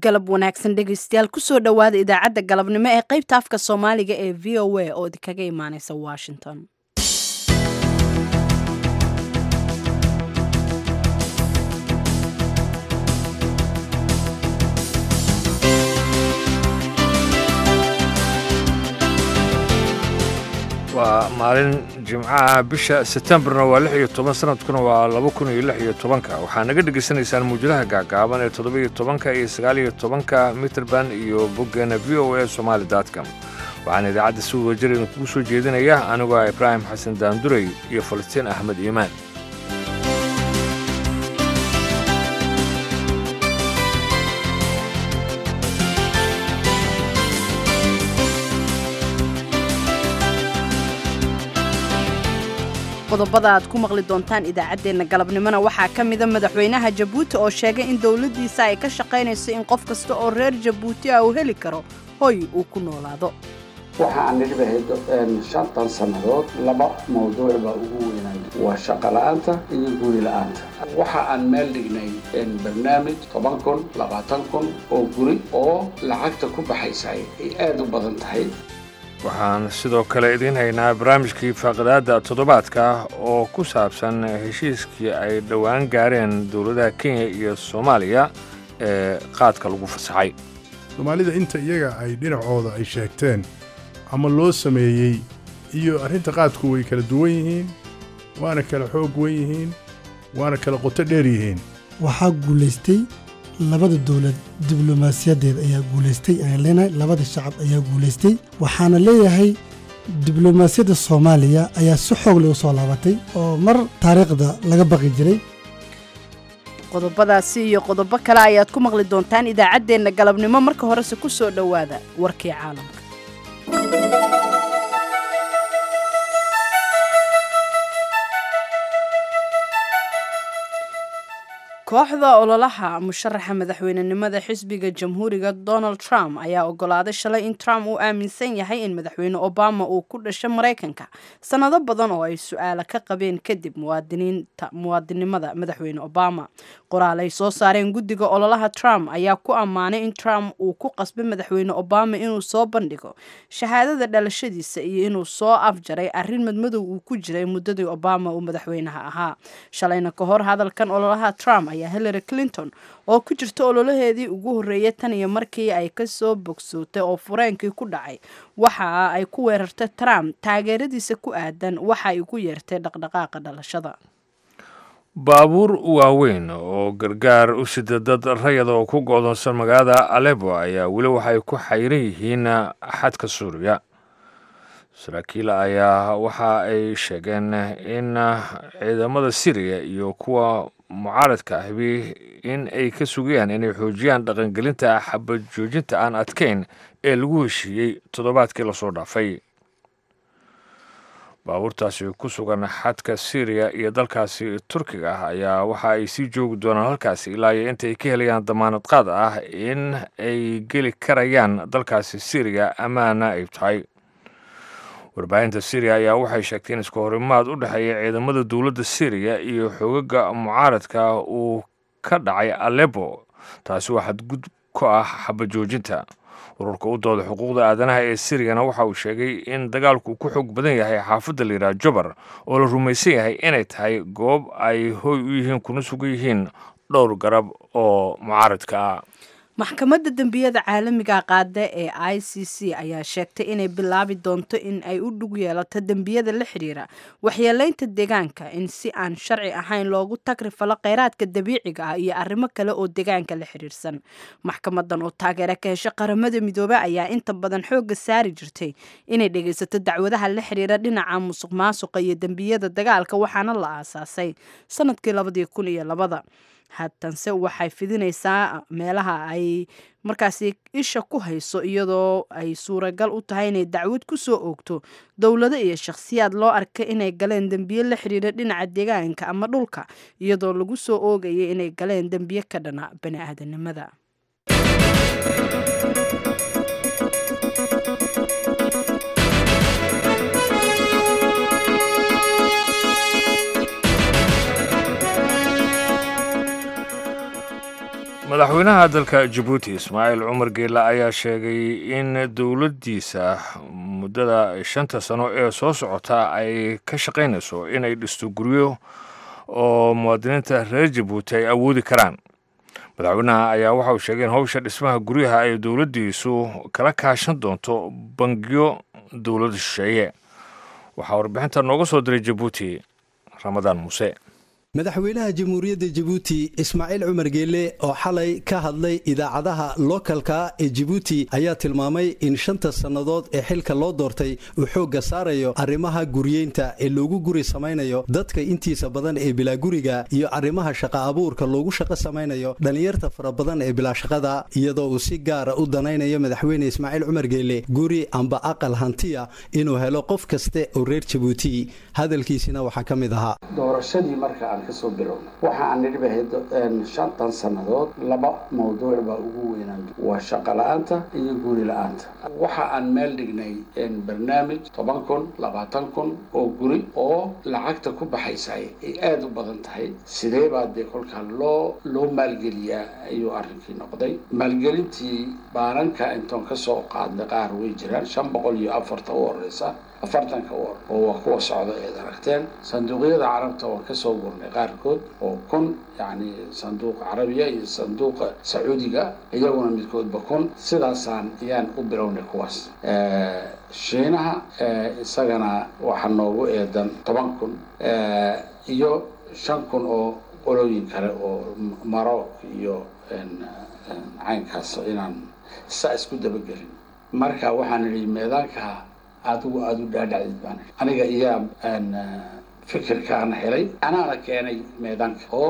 galab wanaagsan dhegaystayaal kusoo dhowaada idaacadda galabnimo ee qaybta afka soomaaliga ee v o a oo idinkaga imaaneysa washington waa maalin jimcaha bisha setembarna waa lix iyo toban sanadkuna waa laba kun iyo lix iyo tobanka waxaa naga dhegaysanaysaan muwjadaha gaagaaban ee toddoba-iyo tobanka iyo sagaal-iyo tobanka mitrband iyo boggeena v o a somaali dotcom waxaana idaacadda si wadajir idinkugu soo jeedinaya anigoo ah ibraahim xasan daandurey iyo falastiin axmed iimaan qodobada aad ku maqli doontaan idaacaddeenna galabnimona waxaa ka mida madaxweynaha jabuuti oo sheegay in dowladdiisa ay ka shaqaynayso in qof kasta oo reer jabuuti ah uu heli karo hoy uu ku noolaado waxa aan nidhibahayd shantan sannadood laba mawduuc baa ugu weynay waa shaqo la'aanta iyo guri la'aanta waxa aan meel dhignay barnaamij toban kun labaatan kun oo guri oo lacagta ku baxaysa ay aad u badan tahay waxaan sidoo kale idiin haynaa barnaamijkii faaqidaadda toddobaadka oo ku saabsan heshiiskii ay dhowaan gaareen dowladaha kenya iyo soomaaliya ee qaadka lagu fasaxay soomaalida inta iyaga ay dhinacooda ay sheegteen ama loo sameeyey iyo arrinta qaadku way kala duwan yihiin waana kala xoog wen yihiin waana kala qoto dheer yihiin waxaa guulaystay labada dowlad diblomaasiyadeed ayaa guulaystay ayaan leenahay labada shacab ayaa guulaystay waxaana leeyahay diblomaasiyadda soomaaliya ayaa si xoog leh u soo laabatay oo mar taariikhda laga baqi jiray qodobadaasi iyo qodobo kale ayaad ku maqli doontaan idaacaddeenna galabnimo marka horese ku soo dhowaada warkii caalamka kooxda ololaha musharaxa madaxweynenimada xisbiga jamhuuriga donald trump ayaa ogolaaday shalay in trump uu aaminsan yahay in madaxweyne obama uu ku dhashay maraykanka sannado badan oo ay su-aala ka qabeen kadib muwaadinimada madaxweyne obama qoraal ay soo saareen guddiga ololaha trump ayaa ku ammaanay in trump uu ku qasbay madaxweyne obama inuu soo bandhigo shahaadada dhalashadiisa iyo inuu soo afjaray arrin madmadow uu ku jiray muddadii obama uu madaxweynaha ahaa shalayna ka hor hadalkan ololaha trump ayaa hillary clinton oo ku jirta ololaheedii ugu horreeyay tan iyo markii ay ka soo bogsootay oo fureenkii ku dhacay waxa ay ku weerartay trump taageeradiisa ku aadan waxa ay ku yeertay dhaqdhaqaaqa dhalashada baabuur waaweyn oo gargaar u sida dad rayada oo ku go'doonsan magaalada alebo ayaa weli waxay ku xayran yihiin xadka suuriya saraakiil ayaa waxa ay sheegeen in ciidamada siriya iyo kuwa mucaaradka ahbi in ay ka sugayaan inay xoojiyaan dhaqangelinta xabad joojinta aan adkayn ee lagu heshiiyey toddobaadkii lasoo dhaafay baabuurtaasi ku sugan xadka syriya iyo dalkaasi turkiga ah ayaa waxa ay sii joogi doonaan halkaasi ilaa iyo inta ay ka helayaan damaanad qaad ah in ay geli karayaan dalkaasi syriya ammaana ay tahay warbaahinta syriya ayaa waxay sheegtay in isku horimaad u dhexeeya ciidamada dowladda syriya iyo xoogaga mucaaradka uu ka dhacay alebo taasi waa xadgud ku ah xabajoojinta ururka u dooda xuquuqda aadanaha ee siriyana waxa uu sheegay in dagaalku ku xoog badan yahay xaafadda layidhaha jobar oo la rumaysan yahay inay tahay goob ay hoy u yihiin kuna sugan yihiin dhowr garab oo mucaaradka ah maxkamadda dembiyada caalamiga qaada ee i c c ayaa sheegtay inay bilaabi doonto in ay u dhug yeelato dembiyada la xidhiira waxyeeleynta deegaanka in si aan sharci ahayn loogu tagrifalo kheyraadka dabiiciga ah iyo arrimo kale oo deegaanka la xidhiirsan maxkamadan oo taageera ka hesha qaramada midoobe ayaa inta badan xoogga saari jirtay inay dhegaysato dacwadaha la xidhiira dhinaca musuq maasuqa iyo dembiyada dagaalka waxaana la aasaasay sanadkii labadii kun iyo labada haatanse waxay fidinaysaa meelaha ay markaasi isha ku hayso iyadoo ay suuragal u tahay inay dacwad ku soo oogto dowlado iyo shakhsiyaad loo arkay inay galeen dembiye la xidhiira dhinaca deegaanka ama dhulka iyadoo lagu soo oogayay inay galeen dembiye ka dhana bani aadanimada madaxweynaha dalka jabuuti ismaaciil cumar geela ayaa sheegay in dowladdiisa muddada shanta sano ee soo socota ay ka shaqaynayso inay dhisto guryo oo muwaadiniinta reer jabuuti ay awoodi karaan madaxweynaha ayaa waxa uu sheegay in howsha dhismaha guryaha ay dowladdiisu kala kaashan doonto bangiyo dowladda shisheeye waxaa warbixinta nooga soo diray jabuuti ramadaan muuse madaxweynaha jamhuuriyadda jabuuti ismaaciil cumar geele oo xalay ka hadlay idaacadaha lookalka ee jabuuti ayaa tilmaamay in shanta sannadood ee xilka loo doortay uu xoogga saarayo arrimaha guryeynta ee loogu guri samaynayo dadka intiisa badan ee bilaa guriga iyo arrimaha shaqa abuurka loogu shaqo samaynayo dhallinyarta fara badan ee bilaa shaqada iyadoo uu si gaara u danaynayo madaxweyne ismaaciil cumar geele guri amba aqal hantiya inuu helo qof kaste oo reer jabuuti hadalkiisina waxaa ka mid ahaa kasoo bilowna waxa aan nidhibahayd shantan sannadood laba mawduuc baa ugu weynaan waa shaqo la-aanta iyo guri la-aanta waxa aan meel dhignay barnaamij toban kun labaatan kun oo guri oo lacagta ku baxaysa ay aada u badan tahay sidee baa dee kolkaa loo loo maalgeliyaa ayuu arrinkii noqday maalgelintii baananka intoon kasoo qaadnay qaar way jiraan shan boqol iyo afarta u horeysa afartanka war oo waa kuwa socda eed aragteen sanduuqyada carabta waan kasoo gurnay qaarkood oo kun yacni sanduuqa carabiya iyo sanduuqa sacuudiga iyaguna midkoodba kun sidaasaan ayaan u bilownay kuwaas shiinaha isagana waxaa noogu eedan toban kun iyo shan kun oo qolooyin kale oo maroc iyo caynkaas inaan saa isku dabagelin marka waxaan idhi meedaanka adigu aada u dhaadhacdid baan aniga iyaa fikirkaana helay anaana keenay meedaanka oo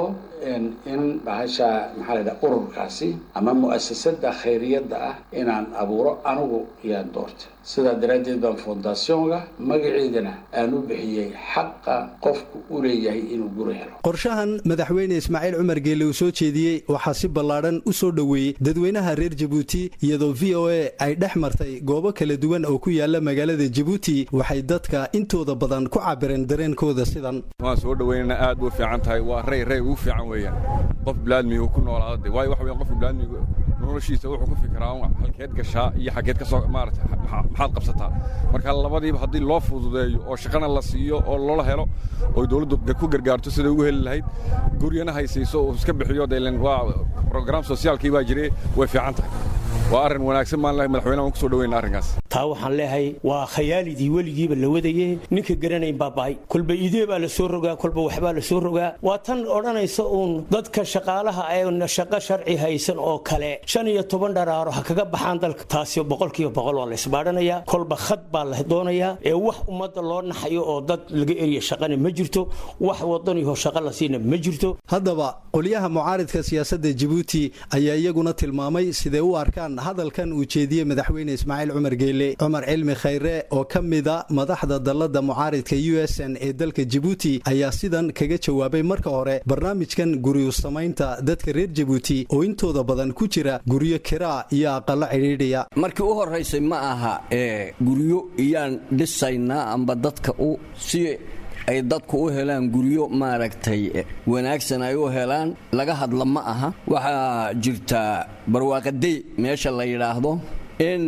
in bahasha maxaa la yidhaha ururkaasi ama mu'asasada khayriyadda ah inaan abuuro anigu yaan doortay sidaa daraaddeed baan fondationga magaceedana aan u bixiyey xaqa qofku u leeyahay inuu guri helo qorshahan madaxweyne ismaaciil cumar geele uu soo jeediyey waxaa si ballaadhan u soo dhoweeyey dadweynaha reer jabuuti iyadoo v o a ay dhex martay goobo kala duwan oo ku yaala magaalada jabuuti waxay dadka intooda badan ku cabireen dareenkooda sidan waan soo dhoweynana aad u fiican tahay waa rey rey ugu fiican weeyaan qof bilaadmigu ku noolaada waayo waxa weyan qofka bilaadmigu noloshiisa wuxuu ku fikiraa halkeed gashaa iyo xaggeed ka soo maarata maxaad qabsataa marka labadiiba haddii loo fududeeyo oo shaqana la siiyo oo loola helo oo dowladdu ku gargaarto siday ugu heli lahayd guryana haysayso uu iska bixiyo delen waa program sosiaalkii baa jire way fiican tahay waa arrin wanaagsan maan lahay madaxweynaha waan ku soo dhoweyna arrinkaas taa waxaan leeyahay waa khayaalidii weligiiba la wadaye ninka garanayn baaba'ay kolba idee baa la soo rogaa kolba waxbaa la soo rogaa waa tan odhanaysa uun dadka shaqaalaha ee shaqo sharci haysan oo kale shan iyo toban dharaaro ha kaga baxaan dalka taasi boqolkiiba boqol waa la isbaadhanayaa kolba khad baa la doonayaa ee wax ummadda loo naxayo oo dad laga eriya shaqana ma jirto wax wadaniho shaqo la siina ma jirto haddaba qolyaha mucaaridka siyaasadda jabuuti ayaa iyaguna tilmaamay siday u arkaan hadalkan uu jeediyey madaxweyne ismaaciil cumar geele cumar cilmi khayre oo ka mida madaxda dallada mucaaridka u s n ee dalka jabuuti ayaa sidan kaga jawaabay marka hore barnaamijkan guryu samaynta dadka reer jabuuti oo intooda badan ku jira guryo kiraa iyo aqalo cidhiidhiya markii u horaysay ma aha ee guryo iyaan dhisaynaa amba dadka u si ay dadku u helaan guryo maaragtay wanaagsan ay u helaan laga hadla ma aha waxaa jirta barwaaqadey meesha la yidhaahdo in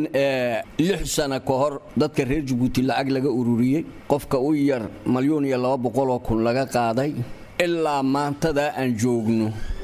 lix sana ka hor dadka reer jabuuti lacag laga ururiyey qofka u yar malyuun iyo laba boqoloo kun laga qaaday ilaa maantadaa aan joogno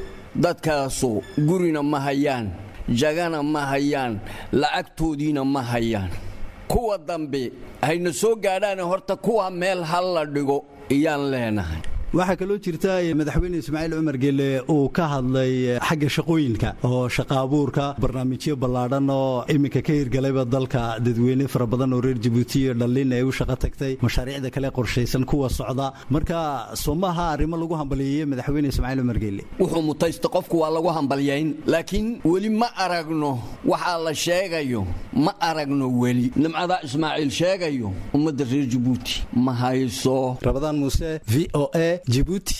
dadkaasu gurina ma hayaan jagana ma hayaan lacagtoodiina ma hayaan kuwa dambe hayna soo gaadhaane horta kuwa meel hal la dhigo iyaan leenahay waxaa kaloo jirta madaxweyne ismaaciil cumar geele uu ka hadlay xagga shaqooyinka oo shaqa abuurka barnaamijyo ballaadhan oo iminka ka hirgalayba dalka dadweyne fara badan oo reer jabuuti iyo dhallin ay u shaqo tagtay mashaariicda kale qorshaysan kuwa socda marka soomaha arrimo lagu hambaliyeeye madaxweyne ismaaciil cumar geele wuxuu mutaysta qofku waa lagu hambalyayn laakiin weli ma aragno waxaa la sheegayo ma aragno weli nimcada ismaaciil sheegayo ummadda reer jabuuti ma hayso rabadaan muuse v o a jibuuti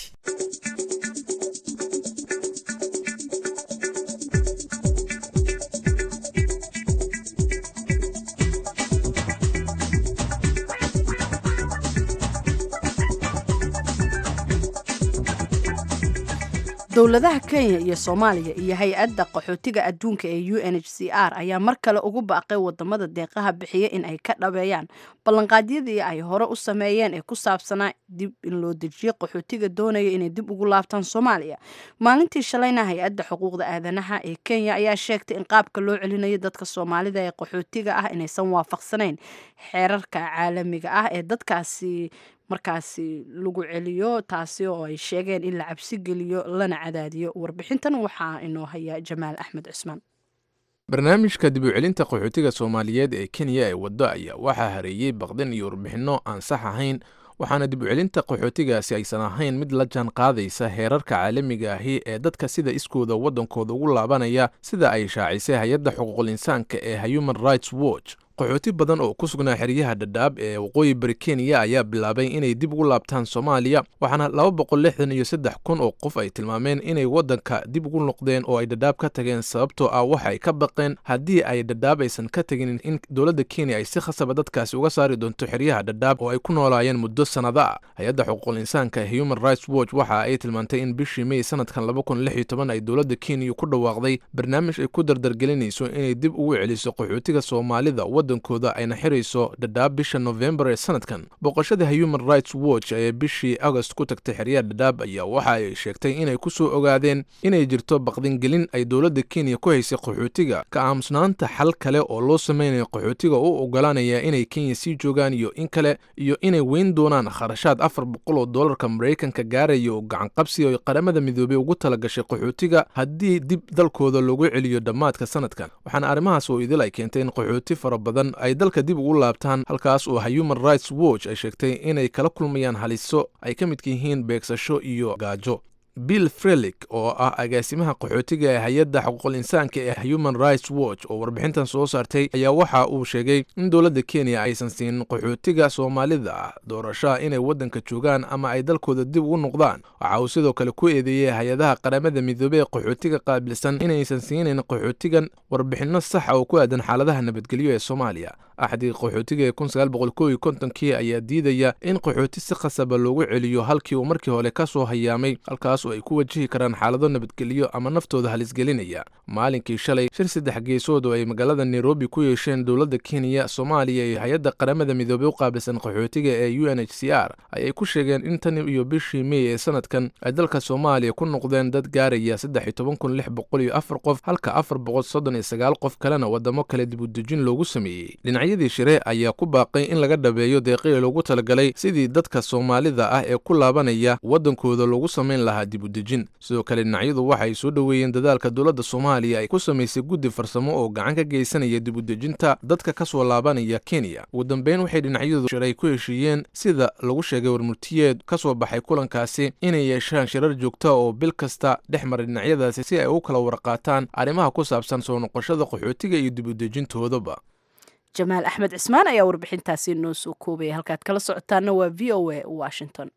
dowladaha kenya iyo soomaaliya iyo hay-adda qaxootiga adduunka ee u n h c r ayaa mar kale ugu baaqay wadamada deeqaha bixiya in ay ka dhabeeyaan ballanqaadyadii ay hore u sameeyeen ee ku saabsanaa dib in loo dejiyo qaxootiga doonaya inay dib ugu laabtaan soomaaliya maalintii shalayna hay-adda xuquuqda aadanaha ee kenya ayaa sheegtay in qaabka loo celinayo dadka soomaalida ee qaxootiga ah inaysan waafaqsanayn xeerarka caalamiga ah ee dadkaasi markaasi lagu celiyo taasi oo ay sheegeen in la cabsi geliyo lana cadaadiyo warbixintan waxaa inoo haya jamaal axmed cusmaan barnaamijka dib u celinta qaxootiga soomaaliyeed ee kenya ee waddo ayaa waxaa hareeyey baqdin iyo warbixinno aan sax ahayn waxaana dib u celinta qaxootigaasi aysan ahayn mid la jaan qaadaysa heerarka caalamiga ahi ee dadka sida iskooda waddankooda ugu laabanaya sida ay shaacisay hay-adda xuquuqul insaanka ee human rights watch qaxooti badan oo ku sugnaa xeryaha dhadhaab ee waqooyi bari kenya ayaa bilaabay inay dib ugu laabtaan soomaaliya waxaana laba boqol lixdan iyo saddex kun oo qof ay tilmaameen inay waddanka dib ugu noqdeen oo ay dhadhaab ka tageen sababtoo ah waxa ay ka baqeen haddii ay dhadhaab aysan ka tegin in dowladda kenya ay si khasaba dadkaasi uga saari doonto xeryaha dhadhaab oo ay ku noolaayeen muddo sannado ah hay-adda xuquuqul insaanka ee human rights watch waxa ay tilmaantay in bishii may sanadkan laba kun lix iyo toban ay dowladda kenya ku dhawaaqday barnaamij ay ku dardargelinayso inay dib ugu celiso qaxootiga soomaalida wadankooda ayna xirayso dhadhaab bisha novembar ee sanadkan booqashada human rights watch ee bishii agost ku tagtay xeryaha dhadhaab ayaa waxa ay sheegtay inay ku soo ogaadeen inay jirto baqdingelin ay dowladda kenya ku haysay qaxootiga ka aamusnaanta xal kale oo loo sameynayo qaxootiga u ogolaanaya inay kenya sii joogaan iyo in kale iyo inay weyn doonaan kharashaad afar boqol oo doolarka maraykanka gaaraya oo gacanqabsi oo qaramada midoobey ugu talagashay qaxootiga haddii dib dalkooda loogu celiyo dhammaadka sanadkan waxaana arrimahaas oo idil ay keentay in qaxooti fara badan ay dalka dib ugu laabtaan halkaas oo human rights watch ay sheegtay inay kala kulmayaan haliso ay ka midka yihiin beegsasho iyo gaajo bill frelik oo ah agaasimaha qaxootiga ee hay-adda xuquuqul insaanka ee human rights watch oo warbixintan soo saartay ayaa waxa uu sheegay in dowladda kenya aysan siinin qaxootiga soomaalida ah doorashaha inay waddanka joogaan ama ay dalkooda dib ugu noqdaan waxa uu sidoo kale ku eedeeyey hay-adaha qaramada midoobey ee qaxootiga qaabilsan inaysan siinayn qaxootigan warbixinno saxa oo ku aadan xaaladaha nabadgelyo ee soomaaliya axdii qaxootiga ee kun sagaal boqol kow iyo kontonkii ayaa diidaya in qaxooti si khasaba loogu celiyo halkii uu markii hore ka soo hayaamay halkaas oo ay ku wajihi karaan xaalado nabadgelyo ama naftooda halisgelinaya maalinkii shalay shir saddex geesood oo ay magaalada nairobi ku yeesheen dowladda kenya soomaaliya iyo hay-adda qaramada midoobey u qaabilsan qaxootiga ee u n h c r ayay ku sheegeen in tan iyo bishii mey ee sanadkan ay dalka soomaaliya ku noqdeen dad gaaraya saddex iyo toban kun lix boqol iyo afar qof halka afar boqol soddon iyo sagaal qof kalena wadamo kale dibudejin loogu sameeyey dhinacyadii shire ayaa ku baaqay in laga dhabeeyo deeqii loogu talagalay sidii dadka soomaalida ah ee ku laabanaya waddankooda loogu samayn lahaa dibudejin sidoo kale dhinacyadu waxay soo dhoweeyeen dadaalka dowladda soomaaliya ay ku samaysay guddi farsamo oo gacan ka geysanaya dibudejinta dadka ka soo laabanaya kenya ugu dambeyn waxay dhinacyadu shiray ku heshiiyeen sida lagu sheegay warmurtiyeed ka soo baxay kulankaasi inay yeeshaan shirar joogta oo bil kasta dhex maray dhinacyadaasi si ay u kala warqaataan arrimaha ku saabsan soo noqoshada qaxootiga iyo dibudejintoodaba jamaal axmed cismaan ayaa warbixintaasi noo soo koobaya halkaad kala socotaana waa v o a washington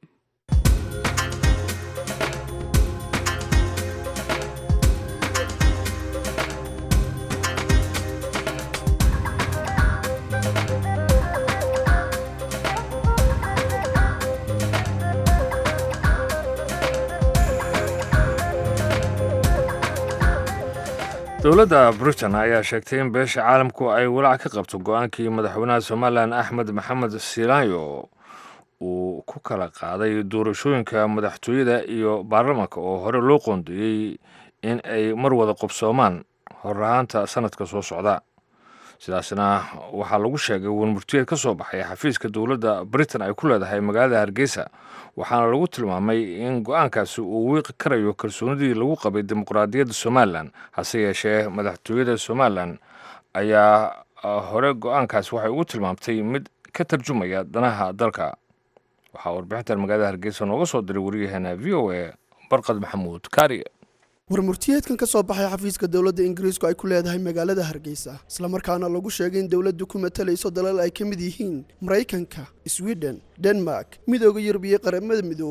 dowladda britain ayaa sheegtay in beesha caalamku ay walaac ka qabto go-aankii madaxweynaha somalilan axmed maxamed silayo uu ku kala qaaday doorashooyinka madaxtooyada iyo baarlamaanka oo hore loo qoondeeyey in ay mar wada qobsoomaan horahaanta sanadka soo socda sidaasna waxaa lagu sheegay warmurtiyeed ka soo baxay xafiiska dowladda britain ay ku leedahay magaalada hargeysa waxaana lagu tilmaamay in go-aankaasi uu wiiqi karayo kalsoonidii lagu qabay dimuqraadiyadda somalilan hase yeeshee madaxtooyada somalilan ayaa hore go-aankaasi waxay ugu tilmaamtay mid ka tarjumaya danaha dalka waxaa warbixintan magaalada hargeysa nooga soo diray waryaheena v o a barqad maxamuud kaariye warmurtiyeedkan ka soo baxay xafiiska dowladda ingiriisku ay ku leedahay magaalada hargeysa islamarkaana lagu sheegay in dowladdu ku matalayso dalal ay ka mid yihiin maraykanka swiden denmark midooda yurub iyo qaramada midoobay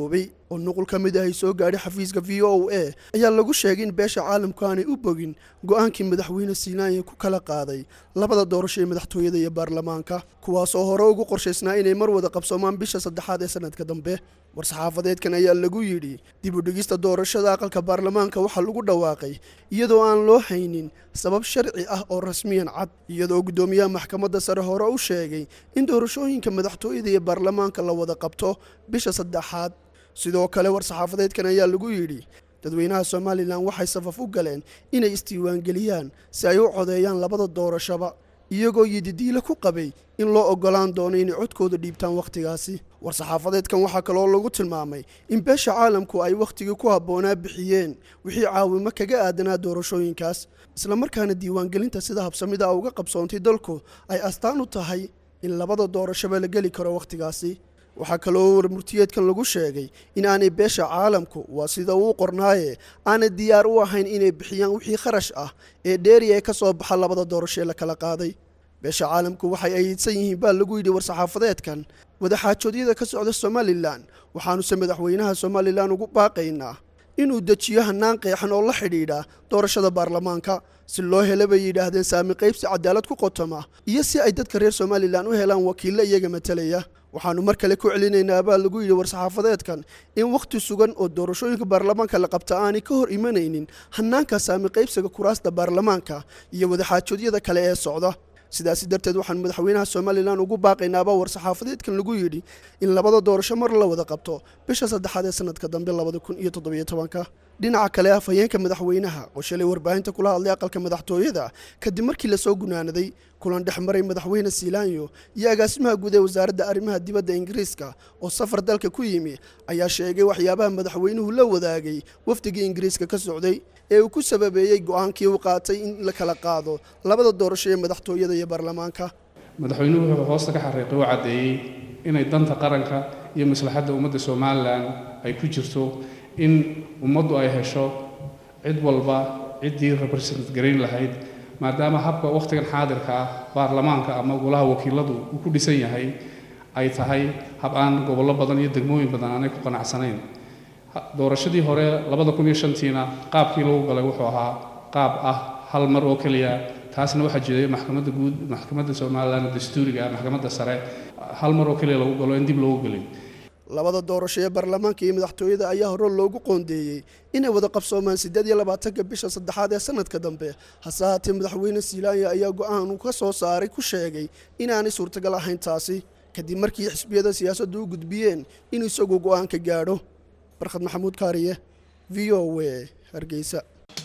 oo nuqul ka mid ah ay soo gaadhay xafiiska v o a ayaa lagu sheegay in beesha caalamku aanay u bogin go'aankii madaxweyne siinaanya ku kala qaaday labada doorasho ee madaxtooyada iyo baarlamaanka kuwaas oo hore ugu qorshaysnaa inay mar wada qabsoomaan bisha saddexaad ee sanadka dambe war-saxaafadeedkan ayaa lagu yidhi dib u dhigista doorashada aqalka baarlamaanka waxaa lagu dhawaaqay iyadoo aan loo haynin sabab sharci ah oo rasmiyan cad iyadoo guddoomiyaha maxkamadda sare hore u sheegay in doorashooyinka madaxtooyada iyo baarlamaanka la wada qabto bisha saddexaad sidoo kale war-saxaafadeedkan ayaa lagu yidhi dadweynaha somalilan waxay safaf u galeen inay isdiiwaangeliyaan si ay u codeeyaan labada doorashaba iyagoo yididiile ku qabay in loo oggolaan doono inay codkooda dhiibtaan wakhtigaasi war-saxaafadeedkan waxaa kaloo lagu tilmaamay in beesha caalamku ay wakhtigii ku habboonaa bixiyeen wixii caawimo kaga aadanaa doorashooyinkaas islamarkaana diiwaangelinta sida habsamida a uga qabsoontay dalku ay astaan u tahay in labada doorashaba la geli karo wakhtigaasi waxaa kaloo warmurtiyeedkan lagu sheegay in aanay beesha caalamku waa sida uu qornaaye aanay diyaar u ahayn inay bixiyaan wixii kharash ah ee dheeri ee ka soo baxa labada doorasho ee la kala qaaday beesha caalamku waxay aydsan yihiin baa lagu yidhi war-saxaafadeedkan wadaxaajoodyada ka socda somalilan waxaanuse madaxweynaha somalilan ugu baaqaynaa inuu dejiyo hannaan qeexan oo la xidhiidha doorashada baarlamaanka si loo hela bay yidhaahdeen saami qaybsi cadaalad ku qotoma iyo si ay dadka reer somalilan u helaan wakiille iyaga matalaya waxaannu mar kale ku celinaynaa baa lagu yidhi war-saxaafadeedkan in wakhti sugan oo doorashooyinka baarlamaanka la qabta aanay ka hor imanaynin hannaanka saami qaybsiga kuraasta baarlamaanka iyo wadaxaajoodyada kale ee socda sidaasi darteed waxaan madaxweynaha somalilan ugu baaqaynaaba war-saxaafadeedkan lagu yidhi in labada doorasho mar la wada qabto bisha saddexaad ee sanadka dambe labada kun iyo toddobiyo tobanka dhinaca kale afhayeenka madaxweynaha oo shalay warbaahinta kula hadlay aqalka madaxtooyada kadib markii lasoo gunaanaday kulan dhex maray madaxweyne siilaanyo iyo agaasimaha guud ee wasaaradda arrimaha dibadda ingiriiska oo safar dalka ku yimi ayaa sheegay waxyaabaha madaxweynuhu la wadaagay wafdigii ingiriiska ka socday ee uu ku sababeeyey go'aankii uu qaatay in la kala qaado labada doorasho ee madaxtooyada iyo baarlamaanka madaxweynuhu wuxuu hoosta ka xariiqay u caddeeyey inay danta qaranka iyo maslaxadda ummadda somalilan ay ku jirto in ummaddu ay hesho cid walba ciddii represent garayn lahayd maadaama habka wakhtigan xaadirka ah baarlamaanka ama golaha wakiiladu uu ku dhisan yahay ay tahay hab aan gobollo badan iyo degmooyin badan aanay ku qanacsanayn doorashadii hore labada kun iyo shantiina qaabkii lagu galay wuxuu ahaa qaab ah hal mar oo keliya taasna waxaa jiray maxkamadda guud maxkamadda somalilan dastuuriga ah maxkamadda sare hal mar oo keliya lagu galo in dib loogu gelin labada doorasho ee baarlamaanka iyo madaxtooyada ayaa hore loogu qoondeeyey inay wada qabsoomaan siddeed iyo labaatanka bisha saddexaad ee sanadka dambe hase haatee madaxweyne siilaanya ayaa go'aan uu ka soo saaray ku sheegay inaanay suurtagal ahayn taasi kadib markii xisbiyada siyaasaddu u gudbiyeen inuu isagu go'aan ka gaadho barkhad maxamuud kaariye v o w hargeysa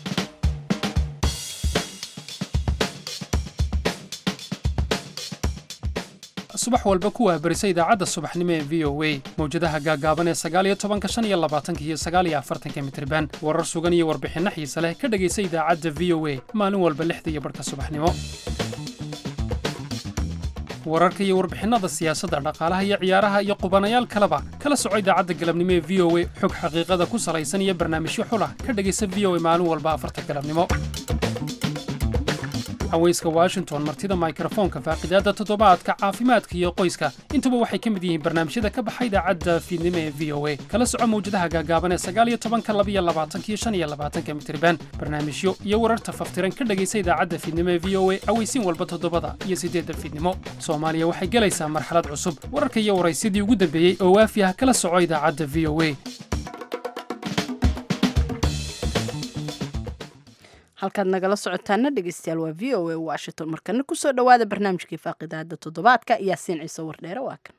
subax walba ku waabarisa idaacadda subaxnimo ee v o a mawjadaha gaaggaaban ee sagaaliyo tobanka shan iyo labaatanka iyo sagaaliyo afartanka mitriban warar sugan iyo warbixinno xiise leh ka dhegaysa idaacadda v o a maalin walba lixda iyo barhka subaxnimo wararka iyo warbixinnada siyaasadda dhaqaalaha iyo ciyaaraha iyo qubanayaal kaleba kala soco idaacadda galabnimo ee v o a xog xaqiiqada ku salaysan iyo barnaamijyo xulah ka dhegaysa v o a maalin walba afarta galabnimo haweyska washington martida mikrofoonka faaqidaadda toddobaadka caafimaadka iyo qoyska intuba waxay ka mid yihiin barnaamijyada ka baxa idaacadda fiidnimo ee v o a kala soco mawjadaha gaagaaban ee sagaaliyo tobanka labiyo labaatankiyo shan iyo labaatanka mitriban barnaamijyo iyo wararta faftiran ka dhegaysa idaacadda fiidnimo ee v o a aweysiin walba toddobada iyo siddeedda fiidnimo soomaaliya waxay gelaysaa marxalad cusub wararka iyo waraysyadii ugu dambeeyey oo waafi ah kala soco idaacadda v o a halkaad nagala socotaana dhegeystayaal waa v o a washington markana kusoo dhowaada barnaamijkii faaqidaada toddobaadka yaasiin ciise wardheere waa kan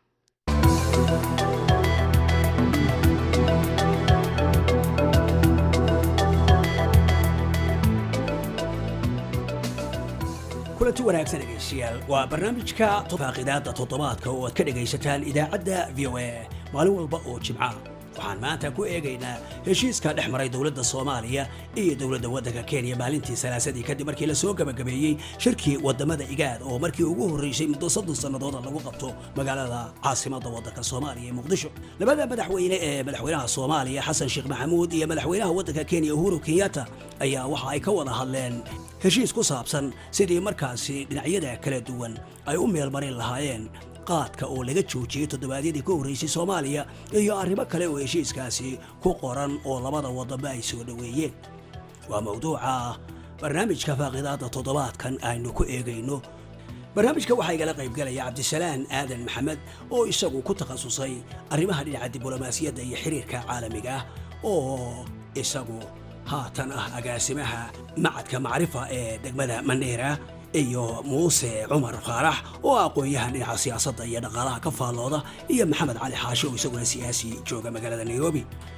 kulanti wanaagsan dhegaystayaal waa barnaamijka faaqidaada toddobaadka oo aad ka dhegaysataan idaacadda v o a maalin walba oo jimca waxaan maanta ku eegaynaa heshiiska dhex maray dowladda soomaaliya iyo dowladda waddanka kenya maalintii salaasadii kadib markii la soo gabagabeeyey shirkii waddamada igaad oo markii ugu horraysay muddo soddon sannadooda lagu qabto magaalada caasimadda waddanka soomaaliya ee muqdisho labada madaxweyne ee madaxweynaha soomaaliya xasan sheekh maxamuud iyo madaxweynaha waddanka kenya uhuru kenyatta ayaa waxa ay ka wada hadleen heshiis ku saabsan sidii markaasi dhinacyada kala duwan ay u meelmarin lahaayeen qaadka oo laga joojiyey toddobaadyadii ka horraysay soomaaliya iyo arrimo kale oo heshiiskaasi ku qoran oo labada waddanba ay soo dhoweeyeen waa mawduuca barnaamijka faaqidaadda toddobaadkan aynu ku eegayno barnaamijka waxaa igala qaybgalaya cabdisalaan aadan maxamed oo isagu ku takhasusay arrimaha dhinaca diblomaasiyadda iyo xiriirka caalamiga ah oo isagu haatan ah agaasimaha macadka macrifa ee degmada mandheera iyo muuse cumar faarax oo aqoon-yahan dhinaca siyaasadda iyo dhaqaalaha ka faallooda iyo maxamed cali xaashe oo isaguna siyaasi jooga magaalada nairobi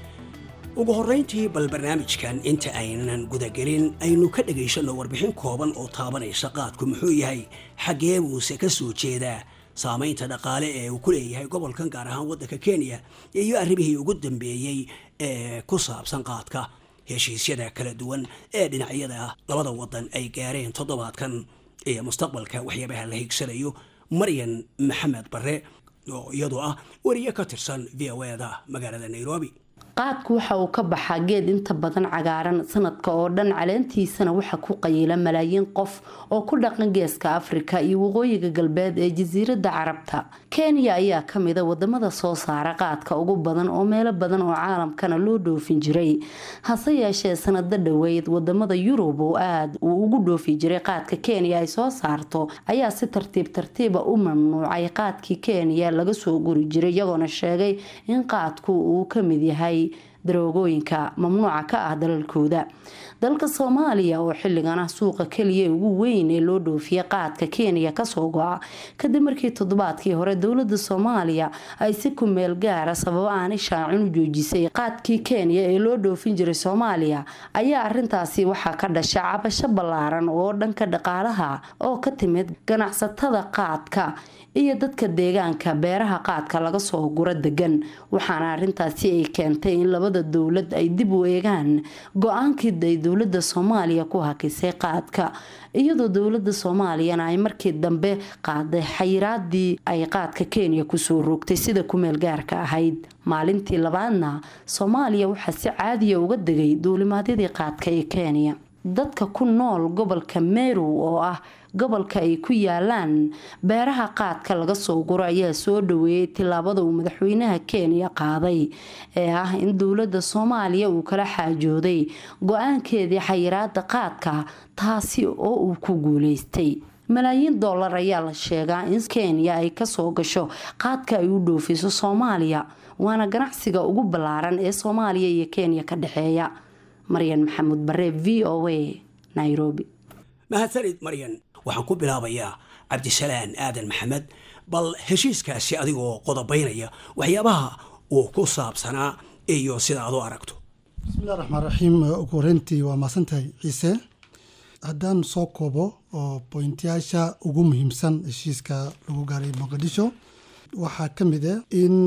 ugu horrayntii bal barnaamijkan inta aynan gudagelin aynu ka dhegaysanno warbixin kooban oo taabanaysa qaadku muxuu yahay xaggee buuse ka soo jeedaa saamaynta dhaqaale ee uu ku leeyahay gobolkan gaar ahaan waddanka kenya iyo arrimihii ugu dambeeyey ee ku saabsan qaadka heshiisyada kala duwan ee dhinacyada labada waddan ay gaareen toddobaadkan iyo mustaqbalka waxyaabaha la higsanayo maryan maxamed barre oo iyadu ah wariye ka tirsan v o eda magaalada nairobi qaadku waxa uu ka baxaa geed inta badan cagaaran sanadka oo dhan caleentiisana waxa ku qayila malaayiin qof oo ku dhaqan geeska afrika iyo waqooyiga galbeed ee jasiiradda carabta kenya ayaa kamida wadamada soo saara qaadka ugu badan oo meelo badan oo caalamkana loo dhoofin jiray hase yeeshee sanado dhoweyd wadamada yurub oo aada uu ugu dhoofi jiray qaadka kenya ay soo saarto ayaa si tartiib tartiiba u mamnuucay qaadkii kenya laga soo guri jiray iyagoona sheegay in qaadku uu kamid yahay daroogooyinka mamnuuca ka ah dalalkooda dalka soomaaliya oo xilligan ah suuqa keliya ugu weyn ee loo dhoofiya qaadka kenya kasoo go-a kadib markii toddobaadkii hore dowlada soomaaliya ay si ku meel gaara sababo aanay shaacin u joojisay qaadkii kenya ee loo dhoofin jiray soomaaliya ayaa arintaasi waxaa ka dhasha cabasho ballaaran oo dhanka dhaqaalaha oo ka timid ganacsatada qaadka iyo dadka deegaanka beeraha qaadka laga soo guro degan waxaana arintaasi ay keentay in labada dowlad ay dib u eegaan go-aankii ay dowlada soomaaliya ku hakisay qaadka iyadoo dowlada soomaaliyana ay markii dambe qaaday xayiraadii ay qaadka kenya kusoo rogtay sida kumeel gaarka ahayd maalintii labaadna soomaaliya waxaa si caadiya uga degay duulimaadyadii qaadka ee kenya dadka ku nool gobolka meru oo ah gobolka ay ku yaalaan beeraha qaadka laga soo guro ayaa soo dhaweeyay tilaabada uu madaxweynaha kenya qaaday ee ah in dowlada soomaaliya uu kala xaajooday go-aankeedii xayiraada qaadka taasi oo uu ku guuleystay malaayiin dollar ayaa la sheegaa in kenya ay kasoo gasho qaadka ay u dhoofiso soomaaliya waana ganacsiga ugu ballaaran ee soomaaliya iyo kenya ka dhexeeya maryan maxamuud bare v o a nairobi mahadsanid maryan waxaan ku bilaabayaa cabdisalaan aadan maxamed bal heshiiskaasi adigoo qodobaynaya waxyaabaha uu ku saabsanaa iyo sida aad u aragto bismillahi raxmaan raxiim ugu horeyntii waa maasantahay ciise haddaan soo koobo oo boyntayaasha ugu muhiimsan heshiiska lagu gaaray muqdisho waxaa ka mid ah in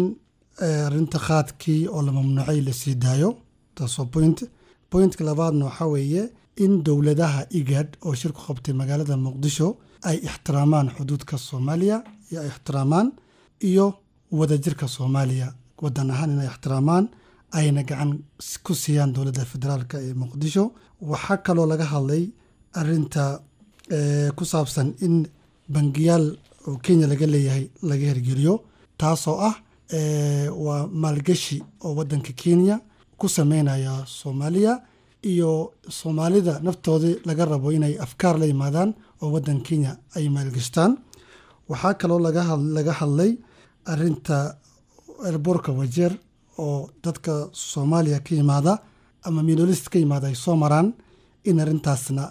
arinta qaadkii oo la mamnuucay la sii daayo taasoo point bointka labaadna waxaa weeye in dowladaha igad oo shir ku qabtay magaalada muqdisho ay ixtiraamaan xuduudka soomaaliya iyo ay ixtiraamaan iyo wadajirka soomaaliya wadan ahaan inay ixtiraamaan ayna gacan ku siiyaan dowladda federaalk ee muqdisho waxaa kaloo laga hadlay arinta ku saabsan in bangiyaal oo kenya laga leeyahay laga hirgeliyo taasoo ah waa maalgashi oo wadanka kenya ku sameynaya soomaaliya iyo soomaalida naftoodii laga rabo inay afkaar la yimaadaan oo wadan kenya ay maalgashtaan waxaa kaloo laga hadlay arinta elboorka wajeer oo dadka soomaaliya ka yimaada ama minolist ka yimaada ay soo maraan in arintaasna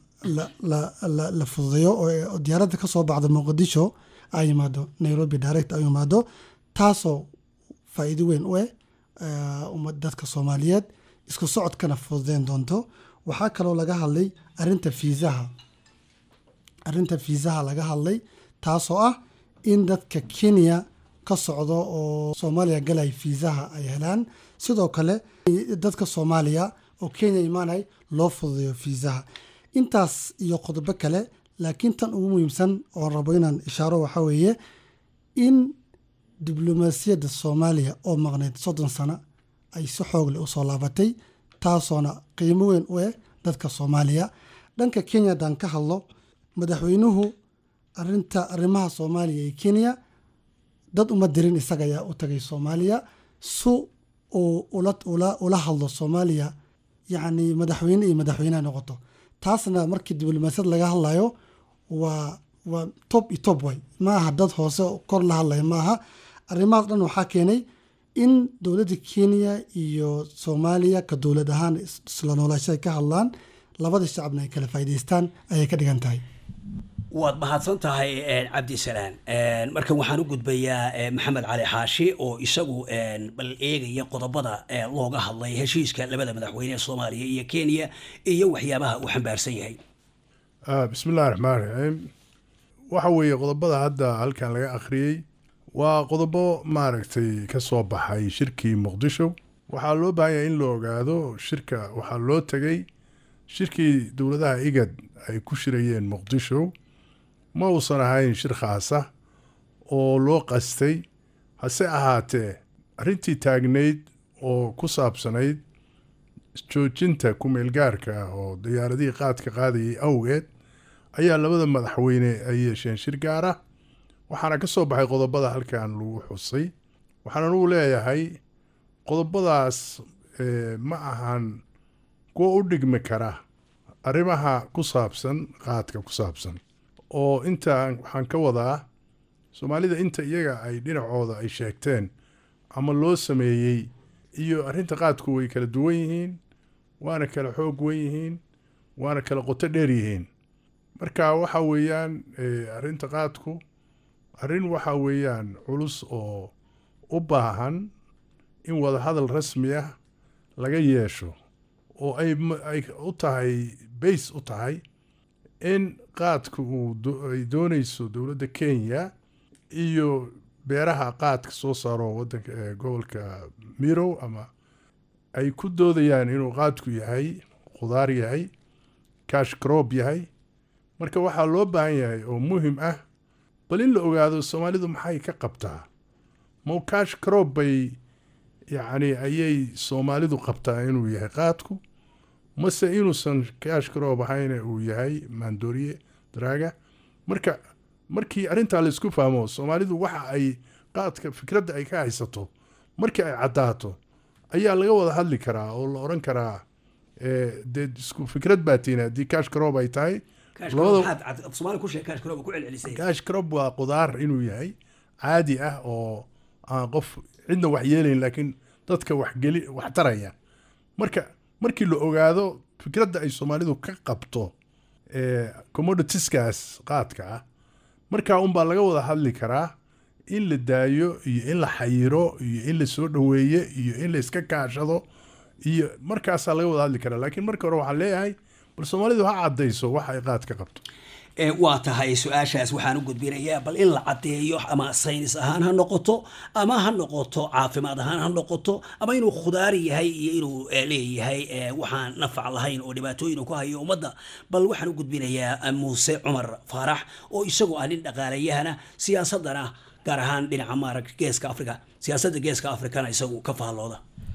la fududeeyo oo diyaaradda ka soo baxda muqdisho ay yimaado nairobi direct ay yimaado taasoo faa'iido weyn u eh dadka soomaaliyeed isku socodkana fududeyn doonto waxaa kaloo laga hadlay arinta fiisaha arinta fiisaha laga hadlay taasoo ah in dadka kenya ka socdo oo soomaaliya galay fiisaha ay helaan sidoo kale dadka soomaaliya oo kenya imaanay loo fududeeyo fiisaha intaas iyo qodobo kale laakiin tan ugu muhiimsan oon rabo inaan ishaaro waxaa weeye in diblomaasiyadda soomaaliya oo maqnayd soddon sano ay si xoogle usoo laabatay taasoona qiimo weyn u eh dadka soomaaliya dhanka kenya haddaan ka hadlo madaxweynuhu arinta arrimaha soomaaliya iyo kenya dad uma dirin isaga ayaa u tagay soomaaliya su uu ula ula ula hadlo soomaaliya yacni madaxweyne iyo madaxweyneha noqoto taasna markii diblomaasiyad laga hadlayo waa waa top iyo top way ma aha dad hoose kor la hadlaya ma aha arrimahaas dhan waxaa keenay in dowladda kenya iyo soomaaliya ka dowlad ahaan isla noolaasho ay ka hadlaan labada shacabna ay kala faa'iidaystaan ayay ka dhigan tahay waad mahadsan tahay cabdisalaan markan waxaan u gudbayaa maxamed cali xaashi oo isagu bal eegaya qodobada looga hadlay heshiiska labada madaxweyne ee soomaaliya iyo kenya iyo waxyaabaha uu xambaarsan yahay bismi illahi raxmaan raxiim waxa weeye qodobada hadda halkan laga akhriyey waa qodobo maaragtay ka soo baxay shirkii muqdisho waxaa loo baahan yahay in la ogaado shirka waxaa loo tegay shirkii dowladaha igad ay ku shirayeen muqdisho ma uusan ahayn shir khaasa oo loo qastay hase ahaatee arrintii taagnayd oo ku saabsanayd joojinta ku-meelgaarka ah oo diyaaradihii qaadka qaadayay awgeed ayaa labada madaxweyne ay yeesheen shir gaar ah waxaana ka soo baxay qodobada halkan lagu xusay waxaan anugu leeyahay qodobadaas ma ahan kuwa u dhigmi kara arrimaha ku saabsan qaadka ku saabsan oo inta waxaan ka wadaa soomaalida inta iyaga ay dhinacooda ay sheegteen ama loo sameeyey iyo arrinta qaadku way kala duwan yihiin waana kala xoog wen yihiin waana kala qoto dheer yihiin marka waxa weeyaan arrinta qaadku arrin waxa weeyaan culus oo u baahan in wadahadal rasmi ah laga yeesho oo ay ay u tahay bays u tahay in qaadka uu ay doonayso dowladda kenya iyo beeraha qaadka soo saaro wadanka gobolka mirow ama ay ku doodayaan inuu qaadku yahay khudaar yahay cash crop yahay marka waxaa loo baahan yahay oo muhim ah bal in la ogaado soomaalidu maxay ka qabtaa mo cash crop bay yacni ayay soomaalidu qabtaa inuu yahay qaadku mase inuusan cash crop ahayna uu yahay maandooriye daraaga marka markii arrintaa laisku fahmo soomaalidu waxa ay qaadka fikradda ay ka haysato markii ay caddaato ayaa laga wada hadli karaa oo la odhan karaa dee isku fikrad baa tiina haddii cash crop ay tahay cash crop waa qudaar inuu yahay caadi ah oo aan qof cidna wax yeelayn laakiin dadka waxgeli wax taraya marka markii la ogaado fikradda ay soomaalidu ka qabto commoditieskaas qaadka ah markaa unbaa laga wada hadli karaa in la daayo iyo in la xayiro iyo in la soo dhoweeye iyo in la iska kaashado iyo markaasaa laga wada hadli karaa laakiin marka hore waxaan leeyahay bal soomaalidu ha caddayso wax ay qaad ka qabto waa tahay su-aashaas waxaan u gudbinayaa bal in la caddeeyo ama saynis ahaan ha noqoto ama ha noqoto caafimaad ahaan ha noqoto ama inuu khudaari yahay iyo inuu leeyahay waxaan nafac lahayn oo dhibaatooyin ku hayo ummadda bal waxaan u gudbinayaa muuse cumar faarax oo isagu ah nin dhaqaalayahana siyaasadana gaar ahaan dhinaca maarag geeska africa siyaasadda geeska africana isagu ka faallooda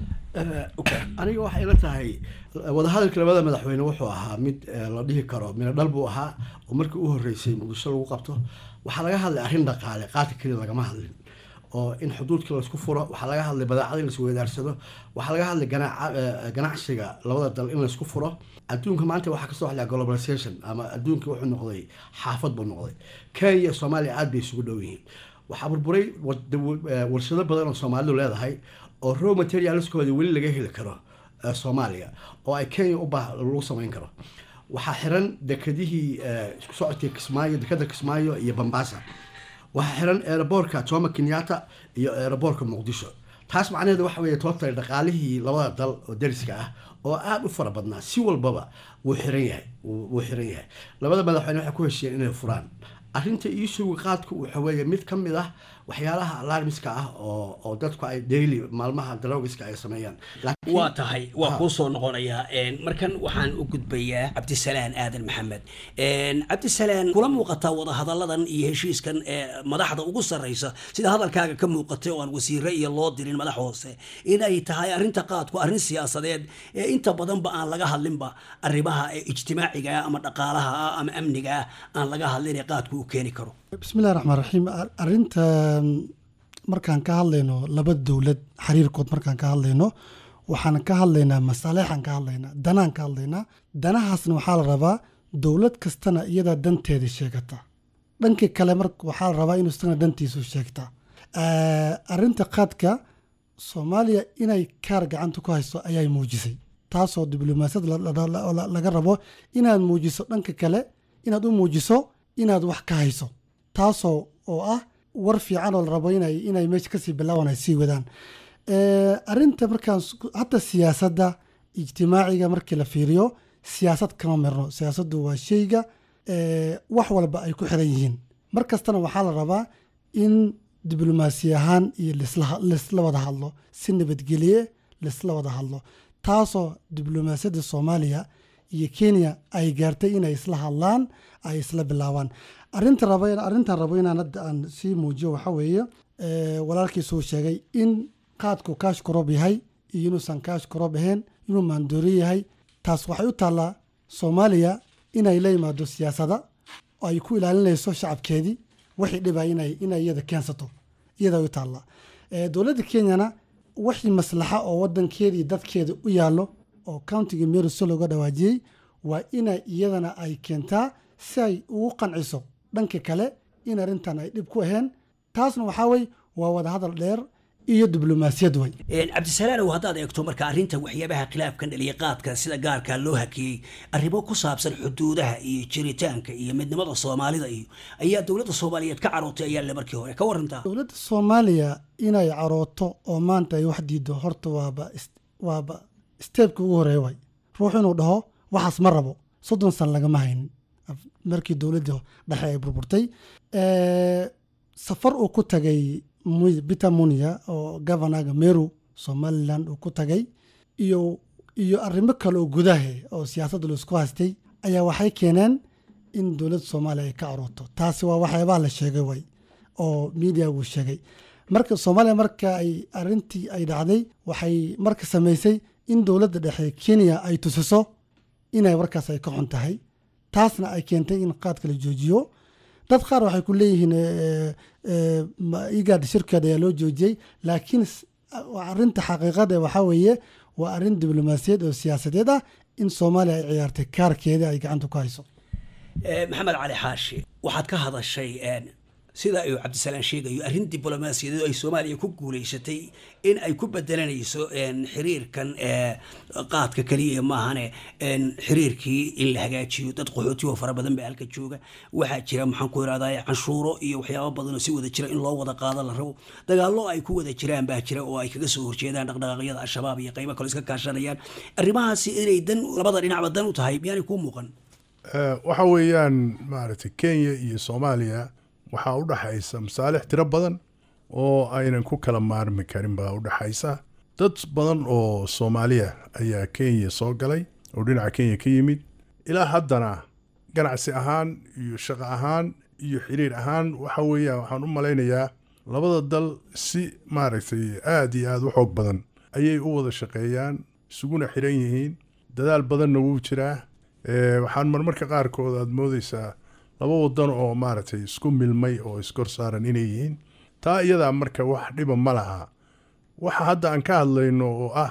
aniga waxay ila tahay wadahadalka labada madaxweyne wuxuu ahaa mid la dhihi karo mina dhal buu ahaa oo markii u horreysay muqdisho lagu qabto waxaa laga hadlay arrin dhaqaale qaadka keliya lagama hadlin oo in xuduudka laisku furo waxaa laga hadlay badeecada in laisweydaarsado waxaa laga hadlay ganacsiga labada dal in laisku furo adduunka maanta waxaa kasoo hadlaya globalization ama adduunka wuxuu noqday xaafad buu noqday kenya soomaaliya aad bay isugu dhow yihiin waxaa burburay warshado badan oo soomaalidu leedahay oo row materialskooda weli laga heli karo soomaaliya oo ay kenya u baa lagu samayn karo waxaa xiran dekadihii isku socodkii kismaayo dekada kismaayo iyo bambasa waxaa xiran aeroboortka jomo kenyatta iyo aeroboortka muqdisho taas macnaheedu waxa weeye toobtay dhaqaalihii labada dal oo dariska ah oo aada u fara badnaa si walbaba wuu xiran yahay wuu xiran yahay labada madaxweyne waxay ku heshiiyeen inay furaan arrinta iisuga qaadku waxa weeye mid ka mid ah waxyaalaha alarmiska ah oo oo dadku ay daily maalmaha daroogiska ay sameeyaan waa tahay waa kuu soo noqonayaa markan waxaan u gudbayaa cabdisalaan aadan maxamed cabdisalaan kula muuqataa wadahadalladan iyo heshiiskan ee madaxda ugu sarreysa sida hadalkaaga ka muuqatay oo aan wasiire iyo loo dirin madax hoose in ay tahay arrinta qaadku arrin siyaasadeed ee inta badanba aan laga hadlinba arrimaha ijtimaaciga ah ama dhaqaalaha ah ama amniga ah aan laga hadlin ee qaadku u keeni karo bismillahi raxmaan raxiim arrintan markaan ka hadlayno laba dowlad xiriirkood markaan ka hadlayno waxaan ka hadlaynaa masaalixaan ka hadlaynaa danaan ka hadlaynaa danahaasna waxaa la rabaa dowlad kastana iyadaa danteeda sheegata dhankii kale mar waxaa la rabaa inuu isagana dantiisu sheegtaa arrinta qaadka soomaaliya inay kaar gacanta ku hayso ayay muujisay taasoo diblomaasiyad laga rabo inaad muujiso dhanka kale inaad u muujiso inaad wax ka hayso taasoo oo ah war fiican oo la rabo inay inay meesha kasii bilaaban ay sii wadaan arrinta markaan hataa siyaasadda ijtimaaciga markii la fiiriyo siyaasad kama mirno siyaasaddu waa sheyga wax walba ay ku xiran yihiin mar kastana waxaa la rabaa in diblomaasi ahaan iyo laisla wada hadlo si nabadgelye laisla wada hadlo taasoo diblomaasiyadda soomaaliya iyo kenya ay gaartay inay isla hadlaan ay isla bilaabaan arinta raba arrintan rabo inaan hadda aan sii muujiyo waxaa weeye walaalkiisuu sheegay in qaadku kaash koroob yahay iyo inuusan kaash koroob ahayn inuu maandoori yahay taas waxay u taallaa soomaaliya inay la yimaado siyaasada oo ay ku ilaalinayso shacabkeedii wixii dhibay inay inay iyada keensato iyada u taallaa dowladda kenyana wixii maslaxa oo wadankeeda iyo dadkeeda u yaallo oo countiga meruso looga dhawaajiyey waa inay iyadana ay keentaa si ay ugu qanciso dhanka kale in arrintan ay dhib ku ahayn taasna waxaa wey waa wadahadal dheer iyo diblomaasiyad way cabdisalaanow haddaad eegto marka arrinta waxyaabaha khilaafkan dhaliya qaadka sida gaarka loo hakiyey arrimo ku saabsan xuduudaha iyo jiritaanka iyo midnimada soomaalida iyo ayaa dowladda soomaaliyeed ka carootay ayaa le markii hore ka warantaa dowladda soomaaliya inay carooto oo maanta ay wax diido horta waaba waaba steebka ugu horeeya way ruux inuu dhaho waxaas ma rabo soddon san lagama haynin markii dowladda dhexe ay burburtay safar uu ku tagay peter munia oo governaga meru somaliland uu ku tagay iyo iyo arrimo kale oo gudaha oo siyaasadda laisku haystay ayaa waxay keeneen in dowladda soomaaliya ay ka carooto taasi waa waxyaabaha la sheegay way oo media uu sheegay marka soomaaliya marka ay arrintii ay dhacday waxay marka samaysay in dowladda dhexe kenya ay tusiso inay warkaas ay ka xun tahay taasna ay keentay in qaadka la joojiyo dad qaar waxay ku leeyihiin igad shirkeeda ayaa loo joojiyey laakiin arinta xaqiiqada waxaa weeye waa arrin diblomaasiyaed oo siyaasadeed ah in soomaaliya ay ciyaartay kaarkeeda ay gacanta ku hayso maxamed cali xaashi waxaad ka hadashay sida uu cabdisalaan sheegayo arrin diblomaasiyadeed oo ay soomaaliya ku guuleysatay in ay ku bedelanayso xiriirkan qaadka keliya maahane xiriirkii in la hagaajiyo dad qaxooti oo fara badan baa halka jooga waxaa jira maxaan ku irahdaa canshuuro iyo waxyaaba badan oo si wada jira in loo wada qaado la rabo dagaallo ay ku wada jiraan baa jira oo ay kaga soo horjeedaan dhaqdhaqaaqyada al-shabaab iyo qaybo kale iska kaashanayaan arrimahaasi inay dan labada dhinacba dan u tahay miyaanay kuu muuqan waxa weeyaan maaragtay kenya iyo soomaaliya waxaa u dhaxaysa masaalix tiro badan oo aynan ku kala maarmi karin baa u dhaxaysa dad badan oo soomaaliya ayaa kenya soo galay oo dhinaca kenya ka yimid ilaa haddana ganacsi ahaan iyo shaqo ahaan iyo xiriir ahaan waxa weeyaan waxaan u malaynayaa labada dal si maaragtay aada iyo aada u xoog badan ayay u wada shaqeeyaan isuguna xiran yihiin dadaal badanna wuu jiraa waxaan marmarka qaarkood aada moodeysaa laba wadan oo maaragtay isku milmay oo iskor saaran inay yihiin taa iyadaa marka wax dhiba ma laha waxa hadda aan ka hadlayno oo ah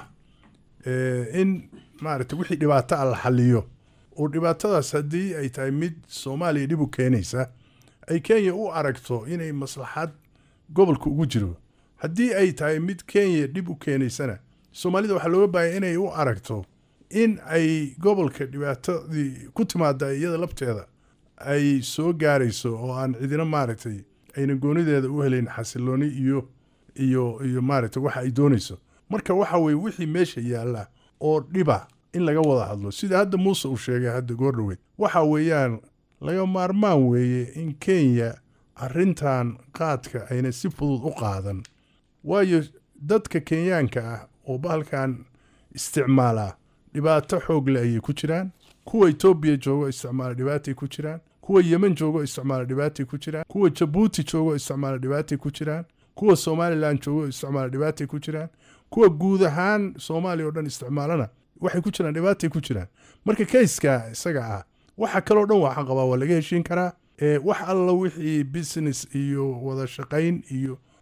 in maaragtay wixii dhibaato a la xaliyo oo dhibaatadaas haddii ay tahay mid soomaaliya dhib u keenaysa ay kenya u aragto inay maslaxad gobolka ugu jiro haddii ay tahay mid kenya dhib u keenaysana soomaalida waxaa looga baahaya inay u aragto in ay gobolka dhibaatadii ku timaada iyada labteeda ay soo gaarayso oo aan cidina maaragtay ayna goonideeda u helayn xasilooni iyo iyo iyo maaragtay waxa ay doonayso marka waxa weye wixii meesha yaalla oo dhiba in laga wada hadlo sida hadda muuse uu sheegay hadda goordhoweyd waxa weeyaan laga maarmaan weeye in kenya arrintan qaadka ayna si fudud u qaadan waayo dadka kenyaanka ah oo bahalkan isticmaala dhibaato xoog le ayay ku jiraan kuwa etoobiya joogo isticmaala dhibaatay ku jiraan kuwa yemen joogo isticmaala dhibaatay ku jiraan kuwa jabuuti joogo isticmaala dhibaatay ku jiraan kuwa somalilan joogo isticmaala dhibaatay ku jiraan kuwa guud ahaan soomaaliya oo dhan isticmaalana waxay ku jiraan dhibaatay ku jiraan marka kayska isaga ah waxa kaloo dhan waxaan qabaa waa laga heshiin karaa wax alla wixii business iyo wada shaqayn iyo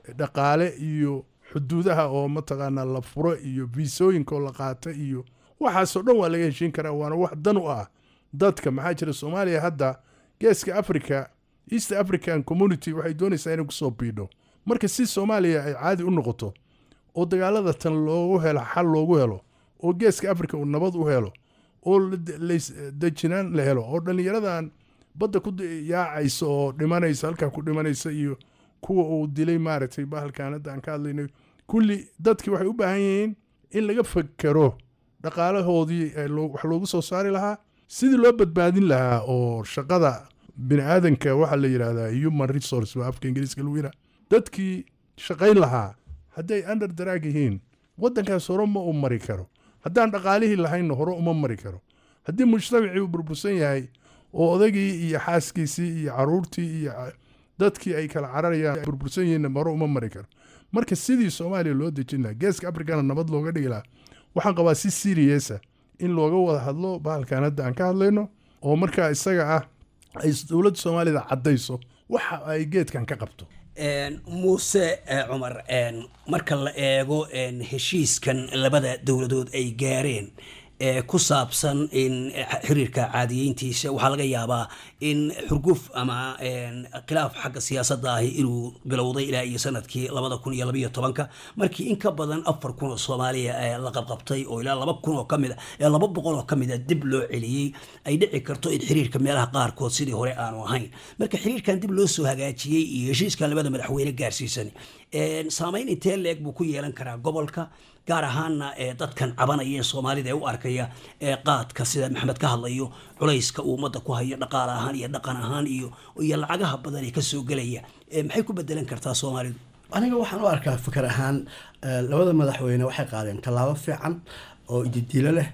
dhaqaale iyo xuduudaha oo mataqaanaa la furo iyo viisooyinka oo la qaata iyo waxaasoo dhan waa laga heshiin karaa waana wax dan u ah dadka maxaa jira soomaaliya hadda geeska africa east african community waxay doonaysaa inay kusoo biidho marka si soomaaliya ay caadi u noqoto oo dagaalada tan loogu helo xal loogu helo oo geeska africa uu nabad u helo oo dejinaan la helo oo dhallinyaradan badda ku yaacaysa oo dhimanaysa halkaa ku dhimanaysa iyo kuwa uu dilay maaragtay bahalkan hadda aan ka hadlaynay kulli dadki waxay u baahan yihiin in laga fakero dhaqaalahoodii wax loogu soo saari lahaa sidii loo badbaadin lahaa oo shaqada bini aadanka waxaa la yidhahdaa human resource waa afka ingiriiska lagu yidhaha dadkii shaqayn lahaa hadday under daraag yihiin waddankaas hore ma u mari karo haddaan dhaqaalihii lahaynna hore uma mari karo haddii mujtamacii uu burbursan yahay oo odagii iyo xaaskiisii iyo caruurtii iyo dadkii ay kala cararayaan burbursan yihiinna hore uma mari karo marka sidii soomaaliya loo dejin lahaa geeska afrikana nabad looga dhigi lahaa waxaan qabaa si siriyesa in looga wada hadlo bahalkan hadda aan ka hadlayno oo markaa isaga ah ay dowladda soomaalida caddayso waxa ay geedkan ka qabto muuse cumar marka la eego heshiiskan labada dowladood ay gaareen ee ku saabsan in xiriirka caadiyeyntiisa waxaa laga yaabaa in xurguf ama khilaaf xagga siyaasadda ahi inuu bilowday ilaa iyo sanadkii labada kun iyo labayo tobanka markii in ka badan afar kun oo soomaaliya la qabqabtay oo ilaa laba kun oo kamid a laba boqol oo kamid a dib loo celiyey ay dhici karto in xiriirka meelaha qaarkood sidii hore aanu ahayn marka xiriirkan dib loo soo hagaajiyey iyo heshiiskan labada madaxweyne gaarsiisan saameyn intee leeg buu ku yeelan karaa gobolka gaar ahaana ee dadkan cabanaya ee soomaalida ee u arkaya ee qaadka sida maxamed ka hadlayo culayska uu ummadda ku hayo dhaqaale ahaan iyo dhaqan ahaan iyo iyo lacagaha badan ee kasoo gelaya maxay ku bedelan kartaa soomaalidu aniga waxaan u arkaa fikir ahaan labada madaxweyne waxay qaadeen tallaabo fiican oo ididiilo leh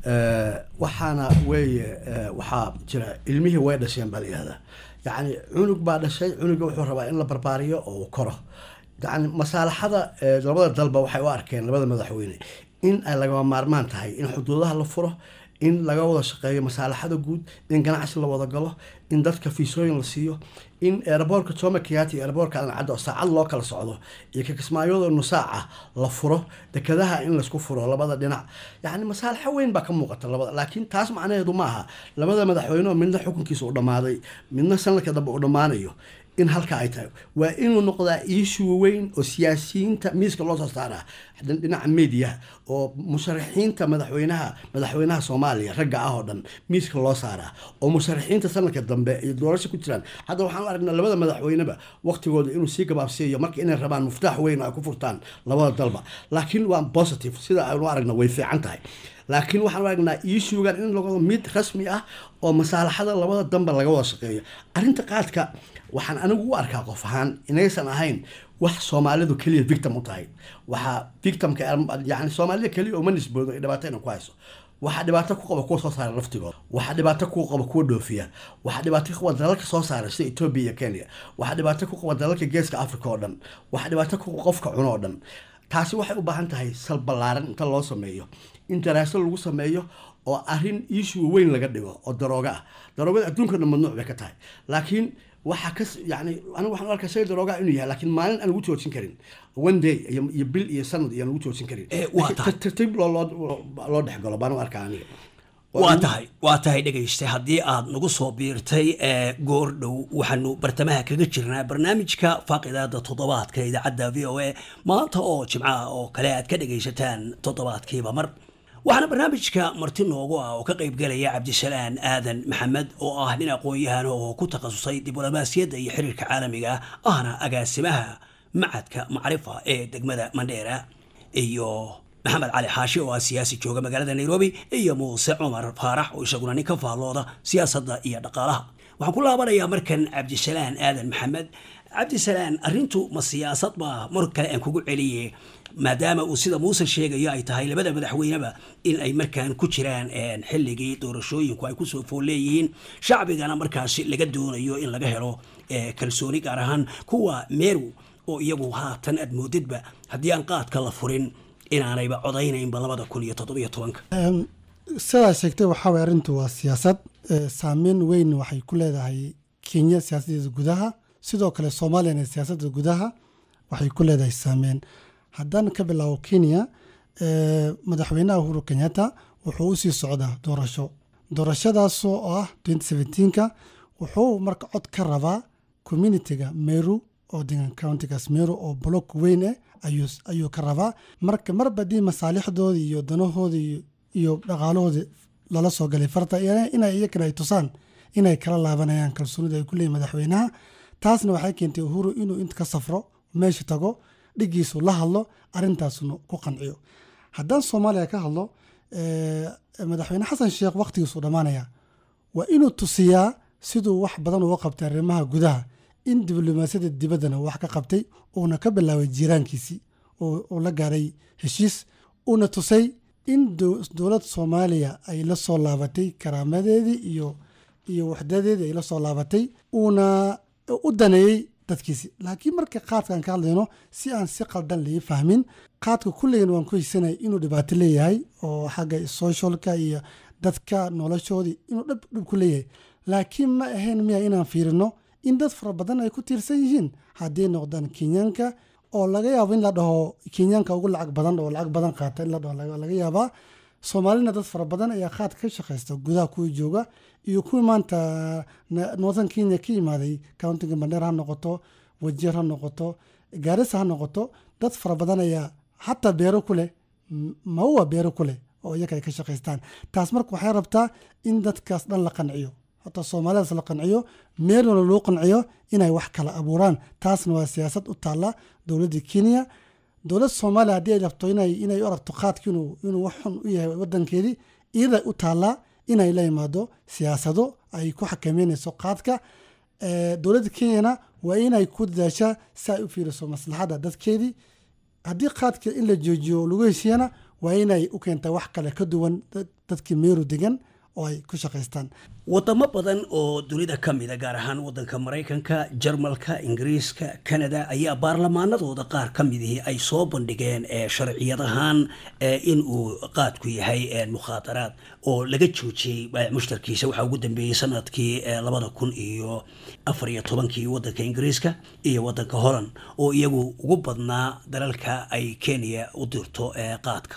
waxaana weeye waxaa jira ilmihii way dhasheen baa la yihahdaa yacni cunug baa dhashay cunuga wuxuu rabaa in la barbaariyo oo uu koro yani masaalaxada labada dalba waxay u arkeen labada madaxweyne in ay lagama maarmaan tahay in xuduudaha la furo in laga wada shaqeeyo masaalaxada guud in ganacsi la wada galo in dadka fiisooyin la siiyo in eeraboorka jomo kenyatta iyo eeraboorka alcadda oo saacad loo kala socdo iyo kakismaayadoo nusaaca la furo dekadaha in laysku furo labada dhinac yacni masaalaxo weyn baa ka muuqata labada laakiin taas macnaheedu ma aha labada madaxweyne oo midna xukunkiisa u dhammaaday midna sanadka dambe uu dhammaanayo in halka ay tahay waa inuu noqdaa iishuu weyn oo siyaasiyiinta miiska loo soo saaraa dhinaca media oo musharaxiinta madaxweynaha madaxweynaha soomaaliya ragga ah oo dhan miiska loo saaraa oo musharaxiinta sanadka dambe iyo doorasho ku jiraan hadda waxaan u aragnaa labada madaxweyneba waqtigooda inuu sii gabaabsiiyo marka inay rabaan muftaax weyn oo ay ku furtaan labada dalba laakiin waa positive sida aynu aragna way fiican tahay laakiin waxaan u aragnaa iishuugan in lago mid rasmi ah oo masaalaxada labada danba laga wada shaqeeyo arrinta qaadka waxaan anigu u arkaa qof ahaan inaysan ahayn wax soomaalidu keliya victim u tahay waxaa victimka yani soomaalida keliya uma nisboodo ay dhibaato ina ku hayso waxaa dhibaato ku qaba kuwa soo saara laftigooda waxaa dhibaato ku qaba kuwa dhoofiya waxaa dhibaato ku qaba dalalka soo saara sida etoobiya iyo kenya waxaa dhibaato ku qaba dalalka geeska africa oo dhan waxaa dhibaato ku qaba qofka cuno oo dhan taasi waxay u baahan tahay sal ballaaran inta loo sameeyo in daraaso lagu sameeyo oo arrin iishuu weyn laga dhigo oo darooga ah daroogada adduunka dhan mamnuuc bay ka tahay laakiin waxaa ka yani anigu waxaan u arkaa shay daroogaa inuu yahay laakiin maalin aan lagu joojin karin one day iyo bil iyo sanad iyo aan lagu joojin karin tartiib loo dhexgalo baan u arkaa aniga waa tahay waa tahay dhegaysta haddii aad nagu soo biirtay goor dhow waxaanu bartamaha kaga jirnaa barnaamijka faaqidaada toddobaadka idaacadda v o a maanta oo jimcaha oo kale aad ka dhegaysataan toddobaadkiiba mar waxaana barnaamijka marti noogu ah oo ka qaybgelaya cabdisalaan aadan maxamed oo ah nin aqoon-yahan oo ku takhasusay diblomaasiyadda iyo xiriirka caalamiga ahna agaasimaha macadka macrifa ee degmada mandheera iyo maxamed cali xaashi oo ah siyaasi jooga magaalada nairobi iyo muuse cumar faarax oo isaguna nin ka faallooda siyaasadda iyo dhaqaalaha waxaan ku laabanayaa markan cabdisalaan aadan maxamed cabdisalaan arrintu ma siyaasad baa mar kale aan kugu celiye maadaama uu sida muuse sheegayo ay tahay labada madaxweyneba in ay markaan ku jiraan xilligii doorashooyinku ay kusoo fool leeyihiin shacbigana markaasi laga doonayo in laga helo kalsooni gaar ahaan kuwa meeru oo iyagu haatan aad moodidba haddii aan qaadka la furin inaanayba codaynaynba labada kun iyo toddobiyo tobanka sidaa sheegtay waxaa way arrintu waa siyaasad saameyn weyn waxay ku leedahay kenya siyaasadeeda gudaha sidoo kale soomaaliyana siyaasadda gudaha waxay ku leedahay saameyn haddaan ka bilaabo kenya madaxweynaha uhuru kenyatta wuxuu usii socdaa doorasho doorashadaasoo ah ka wuxuu marka cod ka rabaa communitiga meru oo degan countigaas meru oo block weyn ah ayuu ka rabaa marka marba haddii masaalixdoodii iyo danahoodii iyo dhaqaalahoodii lala soo galay farta inay iyakana ay tusaan inay kala laabanayaan kalsoonida ay ku leeyihin madaxweynaha taasna waxay keentay uhuru inuu inta ka safro meesha tago dhigiisu la hadlo arrintaasna ku qanciyo haddaan soomaaliya ka hadlo madaxweyne xasan sheekh wakhtigiisu dhammaanaya waa inuu tusiyaa siduu wax badan uga qabtay arrimaha gudaha in diblomaasiyada dibaddana wax ka qabtay uuna ka bilaabay jiiraankiisii uu la gaaray heshiis uuna tusay in dowlad soomaaliya ay la soo laabatay karaamadeedii iyo iyo waxdadeedii ay la soo laabatay uuna u daneeyey dadkiisi laakiin marka qaadkaan ka hadlayno si aan si qaldan lii fahmin qaadka kulligan waan ku heysanay inuu dhibaato leeyahay oo xagga socialka iyo dadka noloshoodii inuu dhib dhib ku leeyahay laakiin ma ahayn miya inaan fiirino in dad fara badan ay ku tiirsan yihiin hadday noqdaan kenyaanka oo laga yaabo in la dhaho kenyaanka ugu lacag badan oo lacag badan qaata in la dhaho laga yaabaa soomaalina dad fara badan ayaa qaad ka shaqaysta gudaha kuwii jooga iyo kuwii maanta northern kenya ka yimaaday countiga mandheer ha noqoto wajeer ha noqoto gaarisa ha noqoto dad fara badan ayaa xataa beero ku leh maua beero ku leh oo iyaka ay ka shaqaystaan taas marka waxay rabtaa in dadkaas dhan la qanciyo hataa soomaalidaas la qanciyo meelna loo qanciyo inay wax kala abuuraan taasna waa siyaasad u taalla dowladda kenya dowladda soomaaliya haddii ay rabto inay inay u aragto qaadka inuu inuu wax xun u yahay wadankeedii iyaday u taallaa inay la imaado siyaasado ay ku xakameynayso qaadka dowladda kenyana waa inay ku dadaashaa si ay u fiiriso maslaxadda dadkeedii haddii qaadka in la joojiyo lagu heshiiyana waa inay u keentaa wax kale ka duwan dadkii meeru degan oo ay ku shaqaystaan wadamo badan oo dunida ka mida gaar ahaan wadanka maraykanka jarmalka ingiriiska kanada ayaa baarlamaanadooda qaar ka midihii ay soo bandhigeen sharciyadahaan in uu qaadku yahay mukhaadaraad oo laga joojiyey mushtarkiisa waxaa ugu dambeeyey sanadkii labada kun iyo afar iyo tobankii wadanka ingiriiska iyo wadanka holland oo iyagu ugu badnaa dalalka ay kenya u dirto qaadka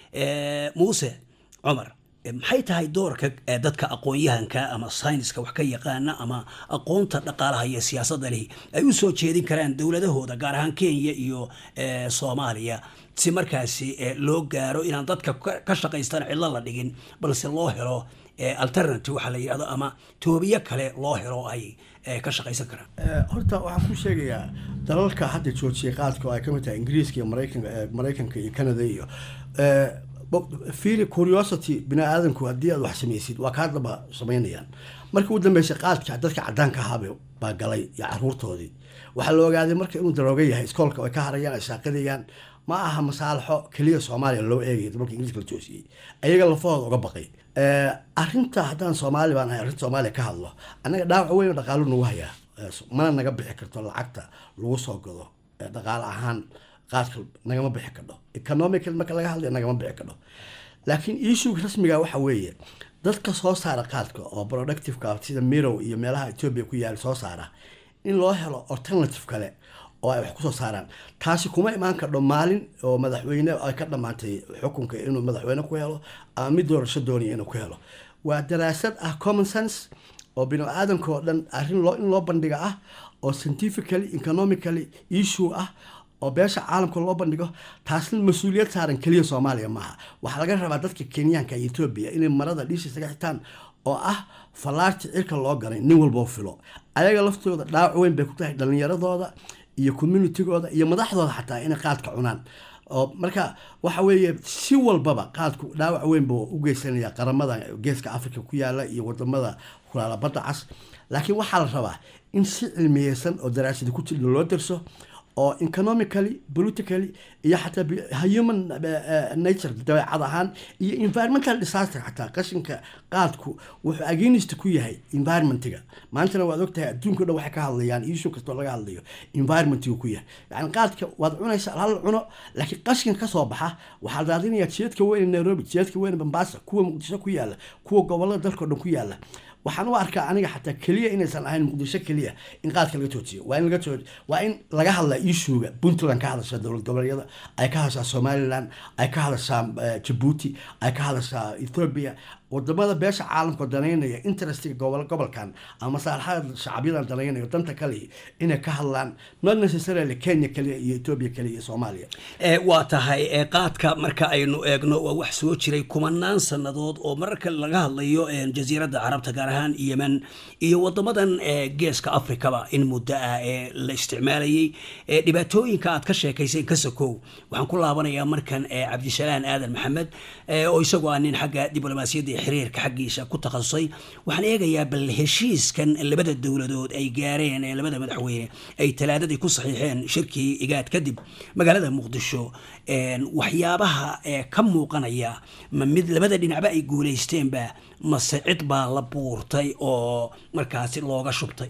muuse cumar maxay tahay doorka dadka aqoon-yahanka ama sayniska wax ka yaqaana ama aqoonta dhaqaalaha iyo siyaasadda lihi ay u soo jeedin karaan dowladahooda gaar ahaan kenya iyo soomaaliya si markaasi loo gaaro inaan dadka ka shaqaystaan cidlo la dhigin balse loo helo alternative waxaa la yidhahdo ama toobiyo kale loo helo ay ka shaqaysan karaan horta waxaan ku sheegayaa dalalka hadda joojiyay qaadka oo ay ka mid tahay ingiriiska iyo maraykanka maraykanka iyo canada iyo fiiri curiosity bini aadamku haddii aad wax samaysid waa kaa daba samaynayaan markii ugu dambeysay qaadka dadka cadaanka ahaaba baa galay iyo caruurtoodii waxaa la ogaaday marka inuu darooga yahay iskoolka ay ka harayaan ay saaqadayaan ma aha masaalixo keliya soomaaliya loo eegay marka ingiriiska la joosiyey ayaga lafahooda uga baqay arrinta haddaan soomaali baan ahay arrinta soomaaliya ka hadlo annaga dhaawac weyn oo dhaqaalo nagu hayaa mana naga bixi karto lacagta lagu soo gado dhaqaale ahaan qaadka nagama bixi kadho economical marka laga hadlayo nagama bixi kadho laakiin issuega rasmiga waxa weeye dadka soo saara qaadka oo productiveka sida mirow iyo meelaha etoobiya ku yaala soo saara in loo helo alternative kale oo ay wax kusoo saaraan taasi kuma imaan kadho maalin oo madaxweyne ay ka dhammaantay xukunka inuu madaxweyne ku helo ama mid doorasho doonaya inuu ku helo waa daraasad ah common sense oo bini aadamka oo dhan arrin loo in loo bandhiga ah oo scientifically economically issue ah oo beesha caalamka loo bandhigo taasna mas-uuliyad saaran keliya soomaaliya maaha waxaa laga rabaa dadka kenyaanka iyo etoobiya inay marada dhiisha isaga xitaan oo ah fallaarta cirka loo galay nin walboo filo ayaga laftooda dhaawac weyn bay ku tahay dhallinyaradooda iyo communitigooda iyo madaxdooda xataa inay qaadka cunaan oo marka waxa weeye si walbaba qaadku dhaawac weyn buu u geysanaya qaramada geeska africa ku yaala iyo wadamada kulaala badda cas laakiin waxaa la rabaa in si cilmiyeysan oo daraasada ku jirna loo darso oo economically politically iyo xataa human nature dabeecad ahaan iyo environmental disaster xataa qashinka qaadku wuxuu against ku yahay environmentiga maantana waad ogtahay adduunka dhan waxay ka hadlayaan issue kastoo laga hadlayo environmentiga ku yahay yani qaadka waad cunaysa hal cuno laakiin qashinka kasoo baxa waxaa daadinayaa jidadka weyn nairobi jidadka weyn bambasa kuwa muqdisho ku yaala kuwa gobolada dalkao dhan ku yaala waxaan u arkaa aniga xataa keliya inaysan ahayn muqdisho keliya in qaadka laga joojiyo waa in laga jooj waa in laga hadlaa ishuga puntland ka hadashaa dowlad goboleedyada ay ka hadashaa somaliland ay ka hadashaa eh, jabuuti ay ka hadashaa ethiopia wadamada beesha caalamka danaynaya interestiga gobol gobolkan ama masaalaxada shacabyadan danaynayo danta kale inay ka hadlaan not necessarily kenya kaliya iyo ethiopia kaliya iyo soomaaliya ee waa tahay ee qaadka marka aynu eegno waa wax soo jiray kumanaan sannadood oo mararka laga hadlayo een, jasiiradda carabta gaar ahaan yemen iyo wadamadan ee, geeska afrikaba in muddo ah ee la isticmaalayay ee, dhibaatooyinka aad ka sheekaysay ka sokow waxaan ku laabanayaa markan ee, cabdisalaan aadan maxamed ee, oo isagoo ah nin xagga diblomaasiyadda iyo xiriirka xaggiisa ku takhasusay waxaan eegayaa bal heshiiskan labada dowladood ay gaareen ee labada madaxweyne ay talaadadii ku saxiixeen shirkii igaad kadib magaalada muqdisho een, waxyaabaha ee ka muuqanaya ma mid labada dhinacba ay guulaysteenba mase cid baa la buurtay oo markaasi looga shubtay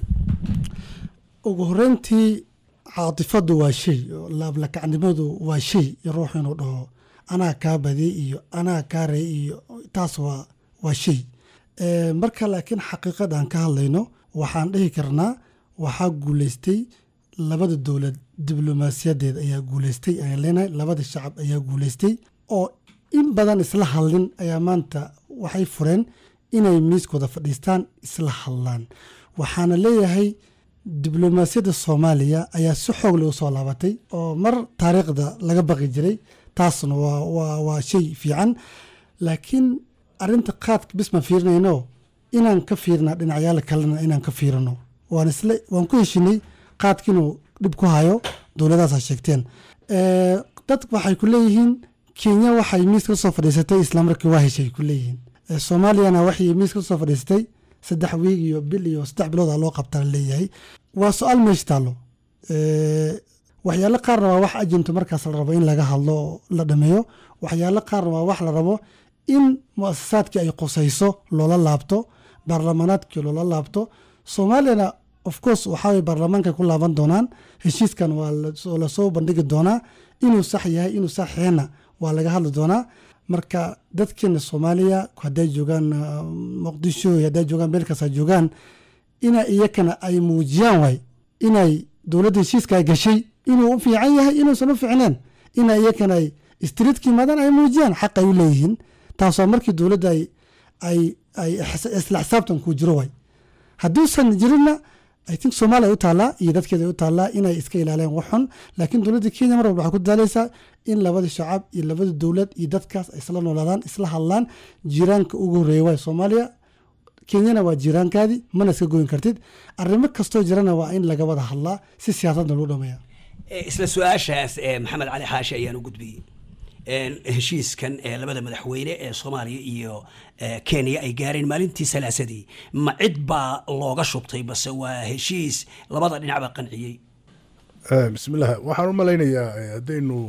ugu horeyntii caatifadu waa shay oo laablakacnimadu waa shay iyo ruux inuu dhaho anaa kaa badi iyo anaa kaa rey iyo taas waa waa shay Eh, marka laakiin xaqiiqad aan ka hadlayno waxaan dhihi karnaa waxaa guuleystay labada dowlad diblomaasiyadeed ayaa guuleystay ayaan leenahay labada shacab ayaa guuleystay oo in badan isla hadlin ayaa maanta waxay fureen inay miiskooda fadhiistaan isla hadlaan waxaana leeyahay diblomaasiyadda soomaaliya ayaa si xoog leh usoo laabatay oo mar taariikhda laga baqi jiray taasna waa waa waa shay fiican laakiin arrinta qaadka bis ma fiirinayno inaan ka fiirnaa dhinacyaala kalena inaan ka fiirino waan isla waan ku heshinay qaadka inuu dhib ku hayo dowladaasaa sheegteen Eh, dad waxay ku leeyihiin kenya waxay miiska usoo fadhiisatay islamarkii waa heshay ku leeyihiin Eh, soomaaliyana waxay miiska usoo fadhiisatay saddex wiig iyo bil iyo saddex bilood aa loo qabtaa leeyahay waa su-aal meesha taallo Eh, waxyaalo qaarna waa wax ajinto markaas la rabo in laga hadlo oo la dhameeyo waxyaalo qaarna waa wax la rabo in muasasaadkii ay qusayso loola laabto baarlamaanaadkii loola laabto soomaaliyana of course waxaa way baarlamaanka ku laaban doonaan heshiiskan waa lasoo- lasoo bandhigi doonaa inuu sax yahay inuu sax yahayna waa laga hadli doonaa marka dadkeena soomaaliya hadday joogaan ah, muqdisho iyo hadday joogaan meel kasta joogaan ina iyakana ay muujiyaan waay inay dowladda heshiiska ay gashay inuu u fiican yahay inuusan u fiicneen ina iyakana ay streetka yimaadaan ay muujiyaan xaq ay u leeyihiin taasoo markii dowladda ay ay ay xis- isla xisaabtan ku jiro waay hadduusan jirinna i think soomaaliya u taallaa iyo dadkeeda u taallaa inay iska ilaaliyaan wax xun laakiin dowladda kenya mar walba waxay ku dadaalaysaa in labada shacab iyo labada dowlad iyo dadkaas ay isla noolaadaan isla hadlaan jiiraanka ugu horreeya waay soomaaliya kenyana waa jiiraankaadii mana iska goyn kartid arrimo kastoo jirana waa in laga wada hadlaa si siyaasadna lagu dhameeya Eh, isla su-aashaas eh, maxamed cali xaashi ayaan u gudbiyey Een, heshiiskan ee labada madaxweyne ee soomaaliya iyo eh, kenya ay gaareen maalintii salaasadii ma cid baa looga shubtay base waa heshiis labada dhinacba qanciyey Eh, bismillaah waxaan u malaynayaa eh, haddaynu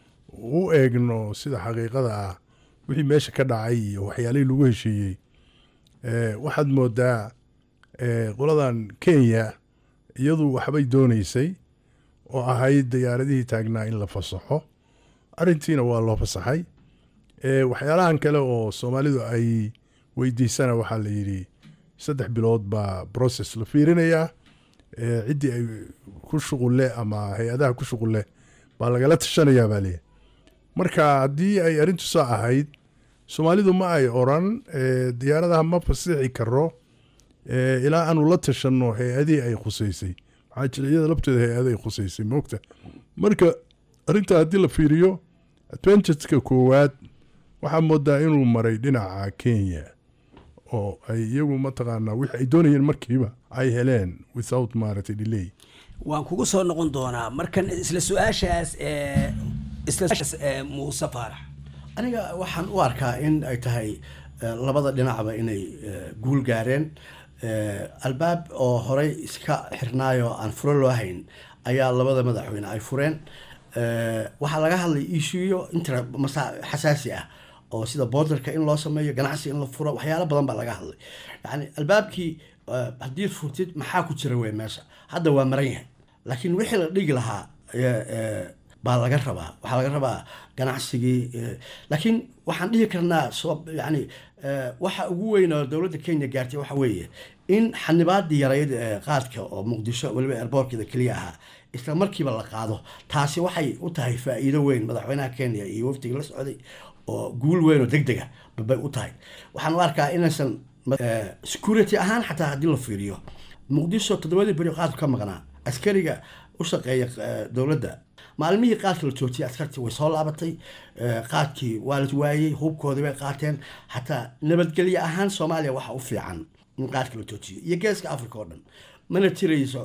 u eegno sida xaqiiqada ah wixii meesha ka dhacay iyo waxyaalihii lagu heshiiyey eh, waxaad moodaa eh, qoladan kenya iyadu waxbay doonaysay oo ahayd diyaaradihii taagnaa in la fasaxo arrintiina waa loo fasaxay Eh, waxyaalahan kale oo soomaalidu ay weydiisana waxaa la yidhi saddex bilood baa process la fiirinayaa Eh, ciddii ay ku shuqulle ama hay-adaha ku shuqulle baa lagala tashanayaa baa leeyahay marka haddii ay arrintu saa ahayd soomaalidu ma ay oran eh, diyaaradaha ma fasixi karo eh, ilaa aanu la tashanno hay-adihii ay khuseysay maxaa jira iyada lafteeda hay-ada ay khuseysay moogta marka arrinta haddii la fiiriyo adventureska koowaad waxaa moodaa inuu maray dhinaca kenya oo ay iyagu mataqaanaa wixii ay doonayeen markiiba ay heleen without maaragtay delay waan kugu soo noqon doonaa markan isla su-aashaas eh, isla su-aashaas, eh, muuse faarax aniga waxaan u arkaa in ay tahay eh, labada dhinacba inay eh, guul gaareen Eh, albaab oo horey iska xirnaayo aan furo loo hayn ayaa labada madaxweyne ay fureen Eh, waxaa laga hadlay issueyo intra masa xasaasi ah oo sida borderka in loo sameeyo ganacsi in la furo waxyaalo badan baa laga hadlay yani albaabkii eh, haddii furtid maxaa ku jira wey meesha hadda waa maran yahay laakiin wixii la dhigi lahaa eh, eh, baa laga rabaa waxaa laga rabaa ganacsigii laakiin waxaan dhihi karnaa soo yani waxa ugu weyn oo dowladda kenya gaartay waxa weeye in xanibaadii yarayd qaadka oo muqdisho weliba airboorkeeda keliya ahaa isla markiiba la qaado taasi waxay u tahay faa'iido weyn madaxweynaha kenya iyo wafdiga la socday oo guul weyn oo deg dega babay u tahay waxaan u arkaa inaysan security ahaan xataa haddii la fiiriyo muqdisho toddobadii beri qaadku ka maqnaa askariga u shaqeeya dowladda maalmihii qaadka la joojiyay askartii way soo laabatay qaadkii waa la waayey hubkoodii bay qaateen xataa nabadgelye ahaan soomaaliya waxa u fiican in qaadka la joojiyo iyo geeska africa oo dhan mana tirayso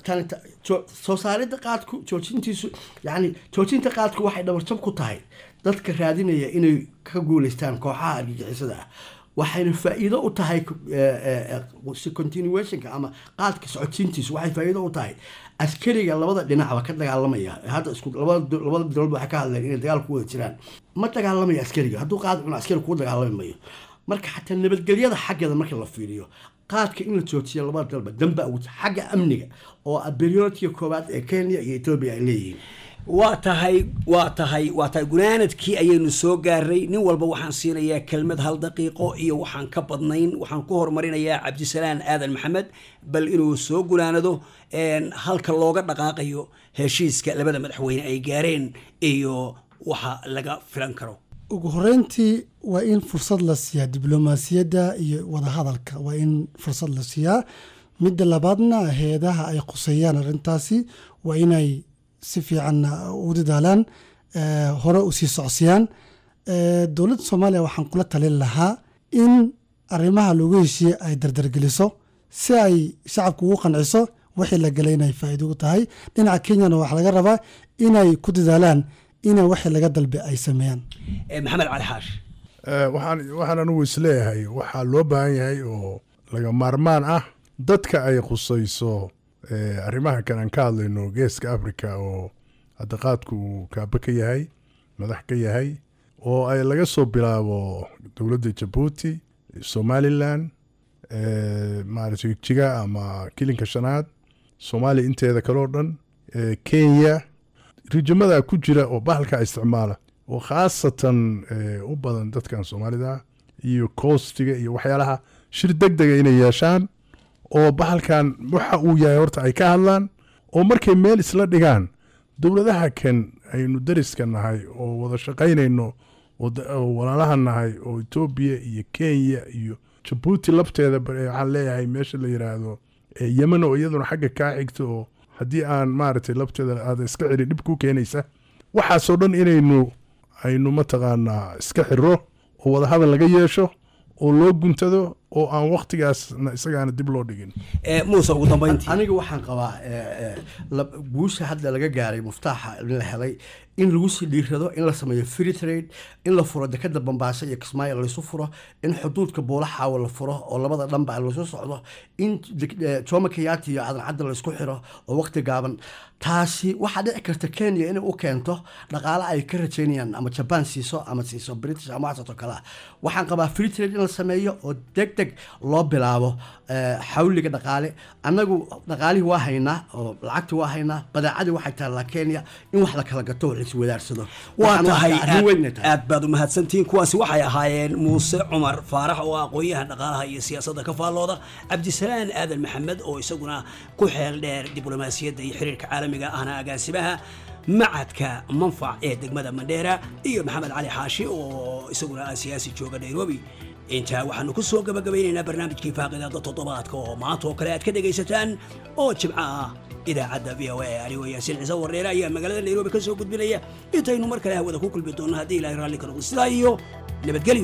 soo saaridda qaadku joojintiisu yani joojinta qaadku waxay dhabarjab ku tahay dadka raadinaya inay ka guuleystaan kooxaha argagixisada ah waxayna faa'iido u tahay continuationka ama qaadka socodsiintiisu waxay faa'iido u tahay askariga labada dhinacba ka dagaalamaya hadda isku labada labada dowlad waxay ka hadleen inay dagaal ku wada jiraan ma dagaalamayo askariga hadduu qaad cuno askari kuu dagaalami mayo marka xataa nabadgelyada xaggeeda marka la fiiriyo qaadka in la joojiyo labada dalba damba ugu xagga amniga oo aberiyoodkiga koowaad ee kenya iyo etoobiya ay leeyihiin waa tahay waa tahay waa tahay gunaanadkii ayaynu soo gaaray nin walba waxaan siinayaa kelmad hal daqiiqo iyo waxaan ka badnayn waxaan ku horumarinayaa cabdisalaan aadan maxamed bal inuu soo gunaanado halka looga dhaqaaqayo heshiiska labada madaxweyne ay gaareen iyo waxa laga filan karo ugu horeyntii waa in fursad la siiyaa diblomaasiyadda iyo wadahadalka waa in fursad la siiyaa midda labaadna hay-adaha ay quseeyaan arrintaasi waa inay si fiican u dadaalaan hore u sii socsiyaan dowladda soomaaliya waxaan kula talin lahaa in arrimaha loogu heshiiyey ay dardargeliso si ay shacabka ugu qanciso wixii la galay inay faa'iido u tahay dhinaca kenyana waxaa laga rabaa inay ku dadaalaan ina wixii laga dalbe ay sameeyaan maxamed cali xaashi waxaan waxaan anigu isleeyahay waxaa loo baahan yahay oo laga maarmaan ah dadka ay khusayso arrimaha kan aan ka hadlayno geeska africa oo hadda qaadku uu kaaba ka yahay madax ka yahay oo ay laga soo bilaabo dowladda jabuuti somalilan maaragtay jiga ama kilinka shanaad soomaaliya inteeda kale oo dhan kenya rijimada ku jira oo bahalka isticmaala oo khaasatan u badan dadkan soomaalida iyo koostiga iyo waxyaalaha shir deg dega inay yeeshaan oo bahalkan waxa uu yahay horta ay ka hadlaan oo markay meel isla dhigaan dowladaha kan aynu dariska nahay oo wada shaqaynayno oo walaalaha nahay oo etoobiya iyo kenya iyo jabuuti labteeda waxaan leeyahay meesha la yiraahdo yemen oo iyaduna xagga kaa xigta oo haddii aan maaragtay labteeda aada iska celin dhib ku keenaysa waxaasoo dhan inaynu aynu mataqaanaa iska xiro oo wadahadal laga yeesho oo loo guntado oo aan waktigaasna isagaana dib loo dhigin muuse ugu dambeyntii aniga waxaan qabaa guusha hadda laga gaaray muftaaxa in la helay in lagu sii dhiirado in la sameeyo free trade in la furo dekada bambaasa iyo kismaayo laysu furo in xuduudka buulaxaawa la furo oo labada dhanba laysu socdo in jomo kenyaati iyo cadan cadda laysku xiro oo waqti gaaban taasi waxaa dhici karta kenya inay u keento dhaqaale ay ka rajaynayaan ama jaban siiso ama siiso british ama waxaasoo kale ah waxaan qabaa free trade in la sameeyo oo deg deg loo bilaabo xawliga dhaqaale annagu dhaqaalihii waa haynaa oo lacagti waa haynaa badeecadii waxay taallaa kenya in wax la kala gato wax laiswadaarsado waa tahay aad baad u mahadsantihiin kuwaasi waxay ahaayeen muuse cumar faarax oo aqoon-yahan dhaqaalaha iyo siyaasadda ka faallooda cabdisalaan aadan maxamed oo isaguna ku xeel dheer diblomaasiyadda iyo xiriirka caalamiga ahna agaasimaha macadka manfac ee degmada mandheera iyo maxamed cali xaashi oo isaguna ah siyaasi jooga nairobi intaa waxaanu ku soo gabagabaynaynaa barnaamijkii faaqidaada toddobaadka oo maanta oo kale aad ka dhegaysataan oo jimco ah idaacadda v o a anigoo yaasiin ciise warreere ayaa magaalada nairobi ka soo gudbinaya intaynu mar kale hawada ku kulmi doonno haddii ilaahay raalli ka noqdo sidaa iyo nabadgelyo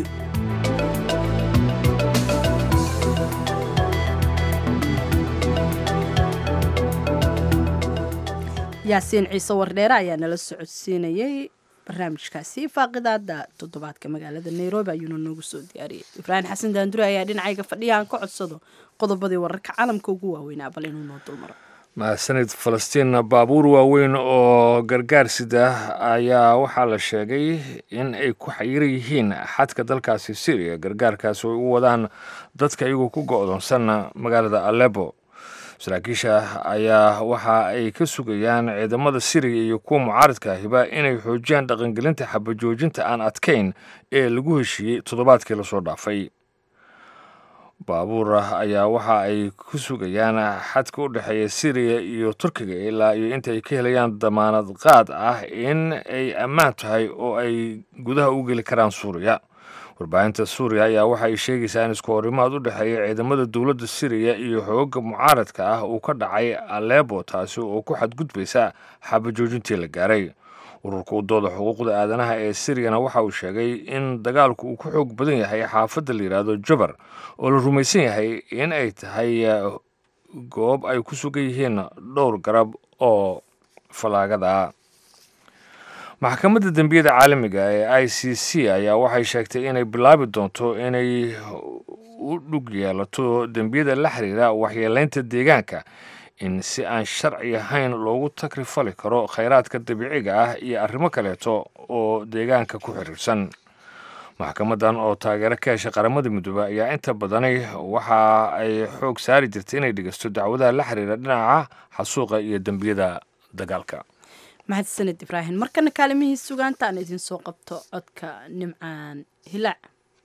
yaasiin ciise wardheere ayaa nala socodsiinayey barnaamijkaasi faaqidaada toddobaadka magaalada nairobi ayuuna noogu soo diyaariyey ibraahim xasan daandure ayaa dhinacayga fadhiya aan ka codsado qodobadii wararka caalamka ugu waaweynaa bal inuu noo dulmaro mahadsanid falastiin baabuur waaweyn oo gargaar sida ayaa waxaa la sheegay in ay ku xayiran yihiin xadka dalkaasi syriya gargaarkaas oo ay u wadaan dadka iyagoo ku go-doonsan magaalada alebo saraakiisha ayaa waxa ay ka sugayaan ciidamada siriya iyo kuwa mucaaridka ahiba inay xoojiyaan dhaqangelinta xabajoojinta aan adkayn ee lagu heshiiyey toddobaadkii lasoo dhaafay baabuur ah ayaa waxa ay ku sugayaan xadka u dhexeeya siriya iyo turkiga ilaa iyo inta ay ka helayaan damaanad qaad ah in ay ammaan tahay oo ay gudaha u geli karaan suuriya warbaahinta suuriya ayaa waxa ay sheegaysaa in isku horimaad u dhexeeya ciidamada dowladda siriya iyo xooga mucaaradka ah uu ka dhacay aleebo taasi oo ku xadgudbaysa xabajoojintii la gaaray ururka u dooda xuquuqda aadanaha ee siriyana waxa uu sheegay in dagaalku uu ku xoog badan yahay xaafadda la yidhaahdo jabar oo la rumaysan yahay in ay tahay goob ay ku sugan yihiin dhowr garab oo falaagada maxkamadda dembiyada caalamiga ee i c c ayaa waxay sheegtay inay bilaabi doonto inay u dhug yeelato dembiyada la xiriira waxyeeleynta deegaanka in si aan sharci ahayn loogu takrifali karo khayraadka dabiiciga ah iyo arrimo kaleeto oo deegaanka ku xiriirsan maxkamadan oo taageero ka heshay qaramada midoobe ayaa inta badani waxa ay xoog saari jirtay inay dhegeysto dacwadaha la xiriira dhinaca xasuuqa iyo dembiyada dagaalka mahadsaned ibraahim markana kaalimihii sugaanta aan idin soo qabto codka nimcaan hilaac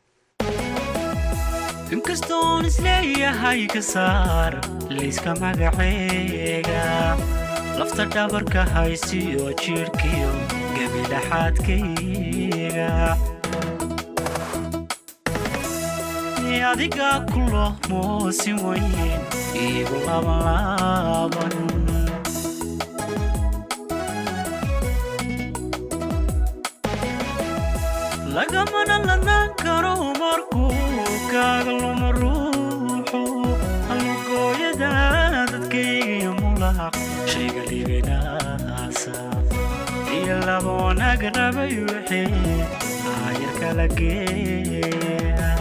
inkastoon isleeyahay ka saar liiska magaceega lafta dhabarka haysiyo jidhkiyo gebidhaxaadkayga adiga kulo moosi weyn iigu labanlaaban lagamana lanaan karo markuu kaaga luma ruuxu halugooyada dadkaygiyo mulaq shayga liibinaasa iyo laba wanaag rabay wixii aayar kala geeya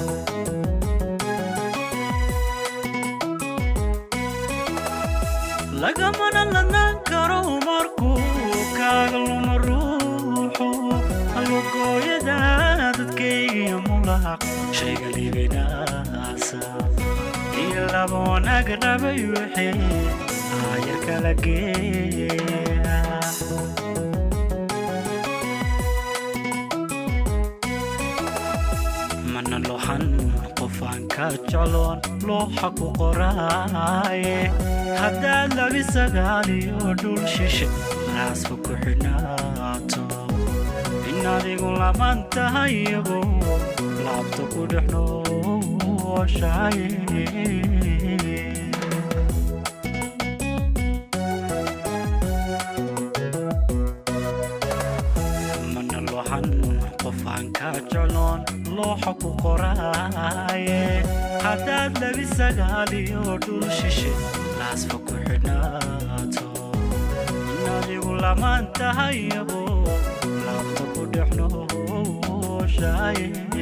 lagamana lanaan karo markuu kaaga luma ruuxu halugooyada dadkaygiyo mulaq shayga liibinaasa iyo laba wanaag rabay wixii aayar kala geeya mana lohan qofaan ka jecloon looxa ku qoraaye haddaad labi sagaaliyo dhul shishe raasba ku xidhnaato in adigu laman tahay iyagu laabta ku dhex nooshaye mana lohan qofaan ka jecloon looxa ku qoraaye haddaad labi sagaaliyo dhul shishe laasfa ku xidhnaato in adigu lamaan tahay iyagu laabta ku dhex nooshaye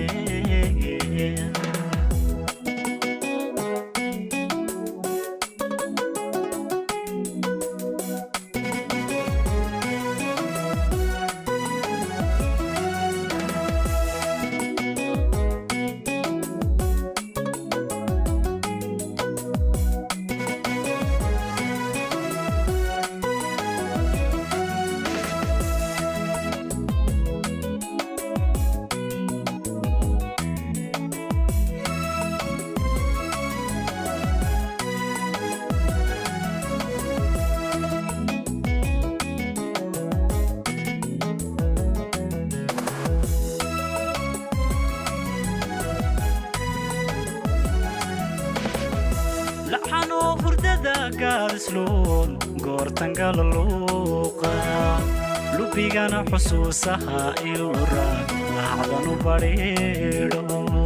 laxanoo hurdada gaadisluun goortangala luuqa lubigana xusuusaha ilura laacdanu badhiidho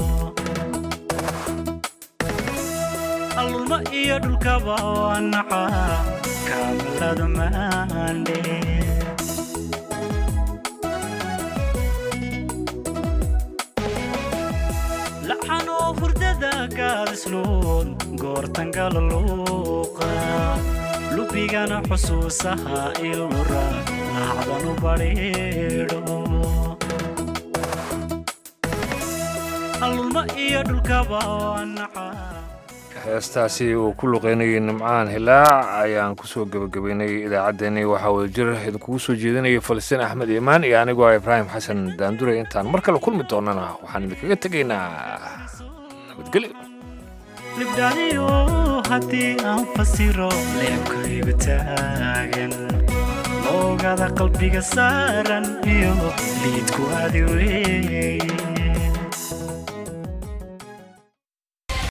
allulma iyo dhulkaba wanaca kaamalada maandhe laxanoo hurdada gaadisluun goortangala luuqa lubigana xusuusaha ilura laacdanu badhiidho allulma iyo dhulkaba wanaca heestaasi uu ku luqeynayay nimcaan hilaac ayaan kusoo gebagabeynay idaacaddeenii waxaa wadajir idinkugu soo jeedinayay falastiin axmed iimaan iyo anigoo ah ibraahim xasan daandure intaan mar kale kulmi doonana waxaan idinkaga tegaynaa nabadgelyo libdhaaniyo haddii aan fasiro leebkaygu taagan oogada qalbiga saaran iyo liidku adi weeye